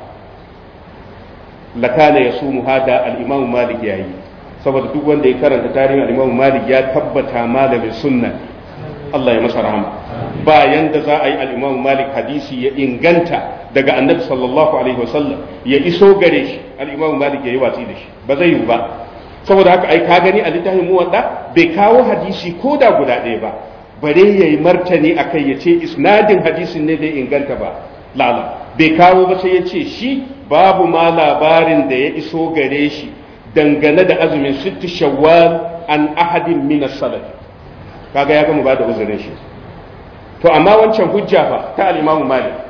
lakana yasumu hada al-Imam Malik yayi saboda duk wanda ya karanta tarihin al-Imam Malik ya tabbata malamin sunna Allah ya masa rahama bayan da za a yi al-Imam Malik hadisi ya inganta daga annabi sallallahu alaihi wasallam ya iso gare shi al-Imam Malik yayi watsi da shi ba zai yi ba saboda haka ai ka gani a littafin muwadda bai kawo hadisi ko da guda ɗaya ba bare yayi martani akai ya ce isnadin hadisin ne bai inganta ba lala bai kawo ba sai ya ce shi babu ma labarin da ya iso gare shi dangane da azumin sittu shawwal an ahadin min as-salaf kaga ya gama ba da uzurin shi to amma wancan hujja fa ta al-Imam Malik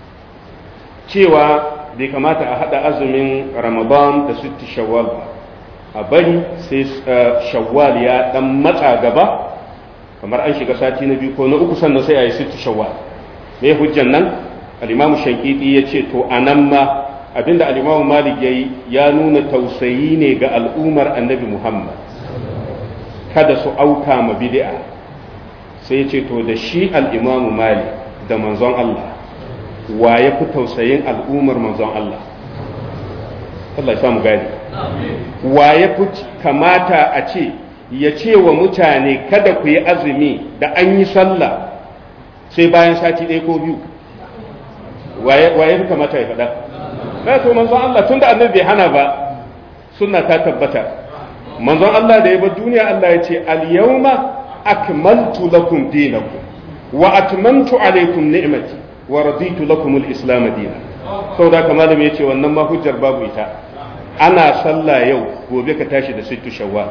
cewa bai kamata a hada azumin Ramadan da sittu shawwal ba a bari sai shawwal ya dan matsa gaba kamar an shiga sati na biyu ko na uku sannan sai a yi sittu shawwal me hujjan nan al-imam shankiti ya ce to anan ma abinda al-imam malik yayi ya nuna tausayi ne ga al'ummar annabi muhammad kada su auka ma bid'a sai ya ce to da shi al-imam malik da manzon Allah wa ya fi tausayin al'ummar manzon Allah Allah ya samu gani wa ya fi kamata a ce ya ce wa mutane kada ku yi azumi da an yi sallah sai bayan sati ɗaya ko biyu wa ya fi kamata ya faɗa na to manzon Allah tun da annabi bai hana ba sunna ta tabbata manzon Allah da ya bar duniya Allah ya ce al-yawma akmaltu lakum dinakum wa atmamtu alaykum ni'mati wa raditu lakum al-islam dinan saboda kamar da ya ce wannan ma hujjar babu ita ana sallah yau gobe ka tashi da sittu shawwal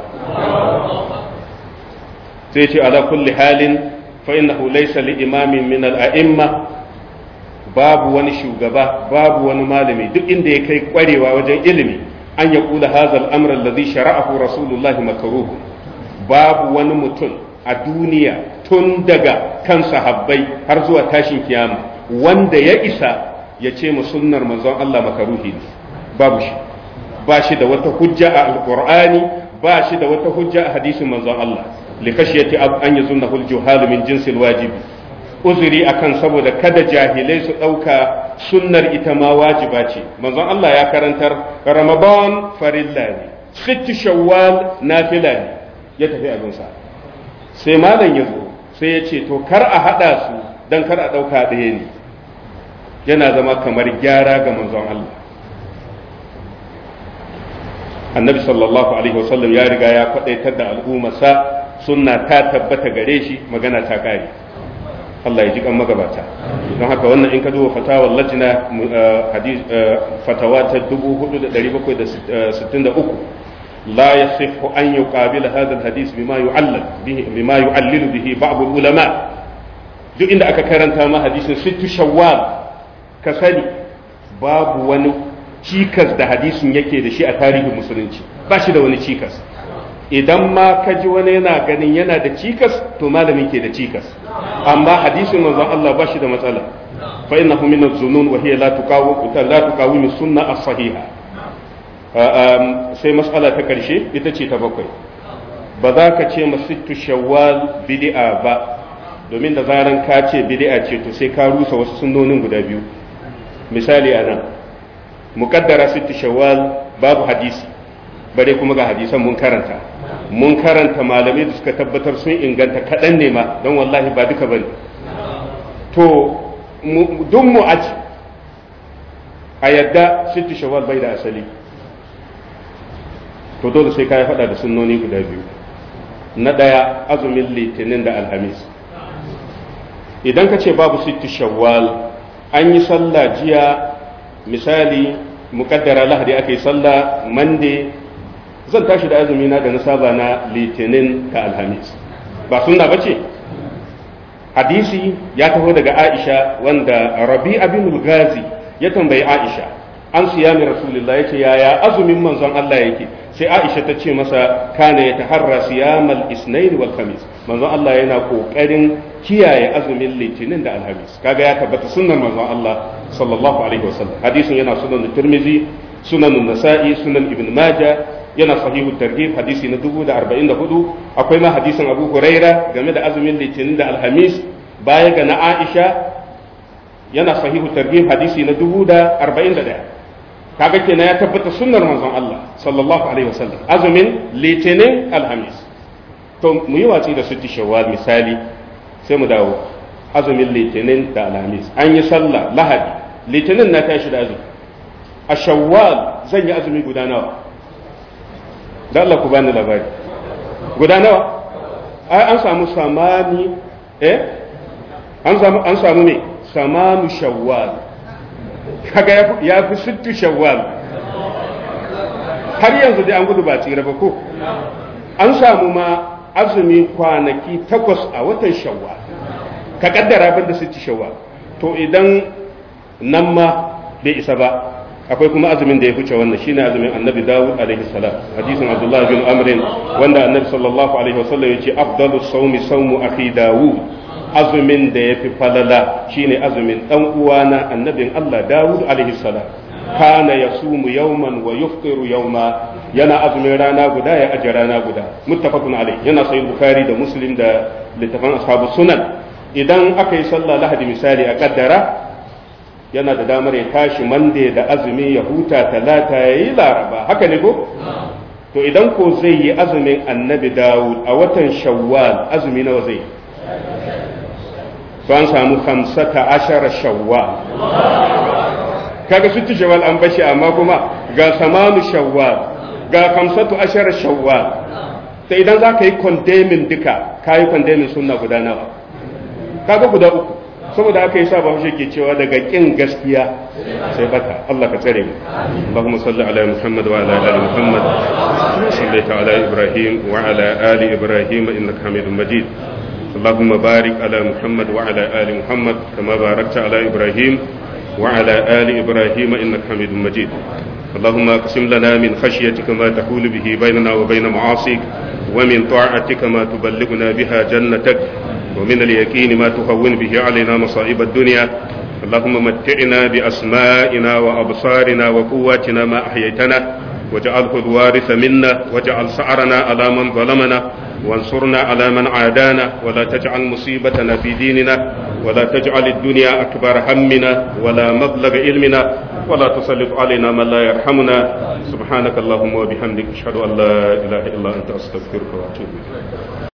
sai ce ala kulli halin fa innahu laysa li imamin min al a'imma babu wani shugaba babu wani malami duk inda ya kai kwarewa wajen ilimi an ya kula hadha al amr alladhi shara'ahu rasulullahi makruh babu wani mutum a duniya tun daga kan sahabbai har zuwa tashin kiyama wanda ya isa ya ce mu sunnar manzon Allah makaruhi ne babu shi ba shi da wata hujja a alqur'ani ba shi da wata hujja a hadisin manzon Allah likashiyati an yazunnahu aljuhal min jinsil wajibi uzuri akan saboda kada jahilai su dauka sunnar ita ma wajiba ce manzon Allah ya karantar ramadan farilla ne sittu shawwal nafila ne ya tafi abinsa sai malam ya zo sai ya ce to kar a hada su dan kar a dauka ɗaya ne yana zama kamar gyara ga manzon Allah annabi sallallahu alaihi wasallam ya riga ya kwadaitar da al'ummarsa sunna ta tabbata gare shi magana ta kare Allah ya ji kan magabata don haka wannan in ka duba fatawar lajina fatawa ta 4763 la yasihu an yuqabila hadha alhadith bima yu'allal bihi bima yu'allilu bihi ba'd ulama duk inda aka karanta ma hadisin sittu shawwal ka sani babu wani cikas da hadisin yake da shi a tarihin musulunci ba shi da wani cikas idan ma ka ji wani yana ganin yana da cikas to malamin ke da cikas amma hadisin manzon Allah ba shi da matsala fa innahu min az-zunun wa hiya la tuqawu la tuqawimu sunna as-sahiha sai mas'ala ta karshe ita ce ta bakwai ba za ka ce masittu shawwal bid'a ba domin da zaran ka ce bid'a ce to sai ka rusa wasu sunnonin guda biyu misali anan muqaddara sittu shawwal babu hadisi bare kuma ga hadisan mun karanta mun karanta malamai da suka tabbatar sun inganta kaɗan ne ma don wallahi ba duka bane to duk mu aji a yadda sittu shawwal bai da asali to dole sai ka yi faɗa da sunnoni guda biyu na ɗaya azumin litinin da alhamis idan ka ce babu sittu shawwal an yi sallah jiya misali mukaddara lahadi aka yi sallah mande zan tashi da azumi na da na saba na litinin da alhamis ba sunna ba ce hadisi ya taho daga aisha wanda rabi abin gazi ya tambayi aisha an siyami rasulullah ya ce yaya azumin manzon Allah yake sai aisha ta ce masa kana ya taharra siyamal isnain wal khamis manzon Allah yana kokarin kiyaye azumin litinin da alhamis kaga ya tabbata sunnar manzon Allah sallallahu alaihi wasallam hadisin yana sunan tirmizi sunan nasa'i sunan ibn majah yana sahihu targhib hadisi na 1044 akwai ma hadisin abu huraira game da azumin litinin da alhamis baya ga na aisha yana sahihu targhib hadisi na 1041 kaga kenan ya tabbata sunnar manzon Allah sallallahu alaihi wasallam azumin litinin alhamis to mu yi watsi da sutti shawwal misali sai mu dawo azumin litinin da alhamis an yi sallah lahadi litinin na tashi da azumi a shawwal zan yi azumi guda nawa da Allah ku bani labari guda nawa ai an samu samani eh an samu an samu ne samanu shawwal kaga ya fi sittu shawwal har yanzu dai an gudu ba tsira ba ko an samu ma azumi kwanaki takwas a watan shawwal ka kaddara ban da sittu shawwal to idan nan ma bai isa ba akwai kuma azumin da ya fice wannan shine azumin annabi dawud alaihi salam hadisin abdullah bin amrin wanda annabi sallallahu alaihi wasallam yace afdalu sawmi sawmu akhi dawud azumin da yafi falala shine azumin dan uwana annabin Allah dawud alaihi salam kana yasumu yawman wa yuftiru yawma yana azumin rana guda ya aje rana guda muttafaqun alaihi yana sahih bukhari da muslim da littafan ashabu sunan idan aka yi sallah lahadi misali a kaddara yana da damar ya tashi mande da azumi ya huta talata ya yi laraba haka ne ko to idan ko zai yi azumin annabi dawud a watan shawwal azumi nawa zai to an samu hamsata ashara shawwal kaga su ci shawwal an bashi amma kuma ga samanu shawwal ga hamsatu ashara shawwal to idan za ka yi kondemin duka ka yi kondemin sunna guda nawa kaga guda uku saboda haka yasa ba shi ke cewa daga kin gaskiya sai bata Allah ka tsare mu Allahumma salli ala Muhammad wa ala ali Muhammad sallaita ala Ibrahim wa ala ali Ibrahim innaka Hamidum Majid اللهم بارك على محمد وعلى آل محمد كما باركت على إبراهيم وعلى آل إبراهيم إنك حميد مجيد اللهم اقسم لنا من خشيتك ما تحول به بيننا وبين معاصيك ومن طاعتك ما تبلغنا بها جنتك ومن اليقين ما تهون به علينا مصائب الدنيا اللهم متعنا بأسمائنا وأبصارنا وقواتنا ما أحييتنا واجعله الوارث منا واجعل سعرنا على من ظلمنا وانصرنا على من عادانا ولا تجعل مصيبتنا في ديننا ولا تجعل الدنيا أكبر همنا ولا مبلغ علمنا ولا تسلط علينا من لا يرحمنا سبحانك اللهم وبحمدك أشهد أن لا إله إلا أنت أستغفرك وأتوب إليك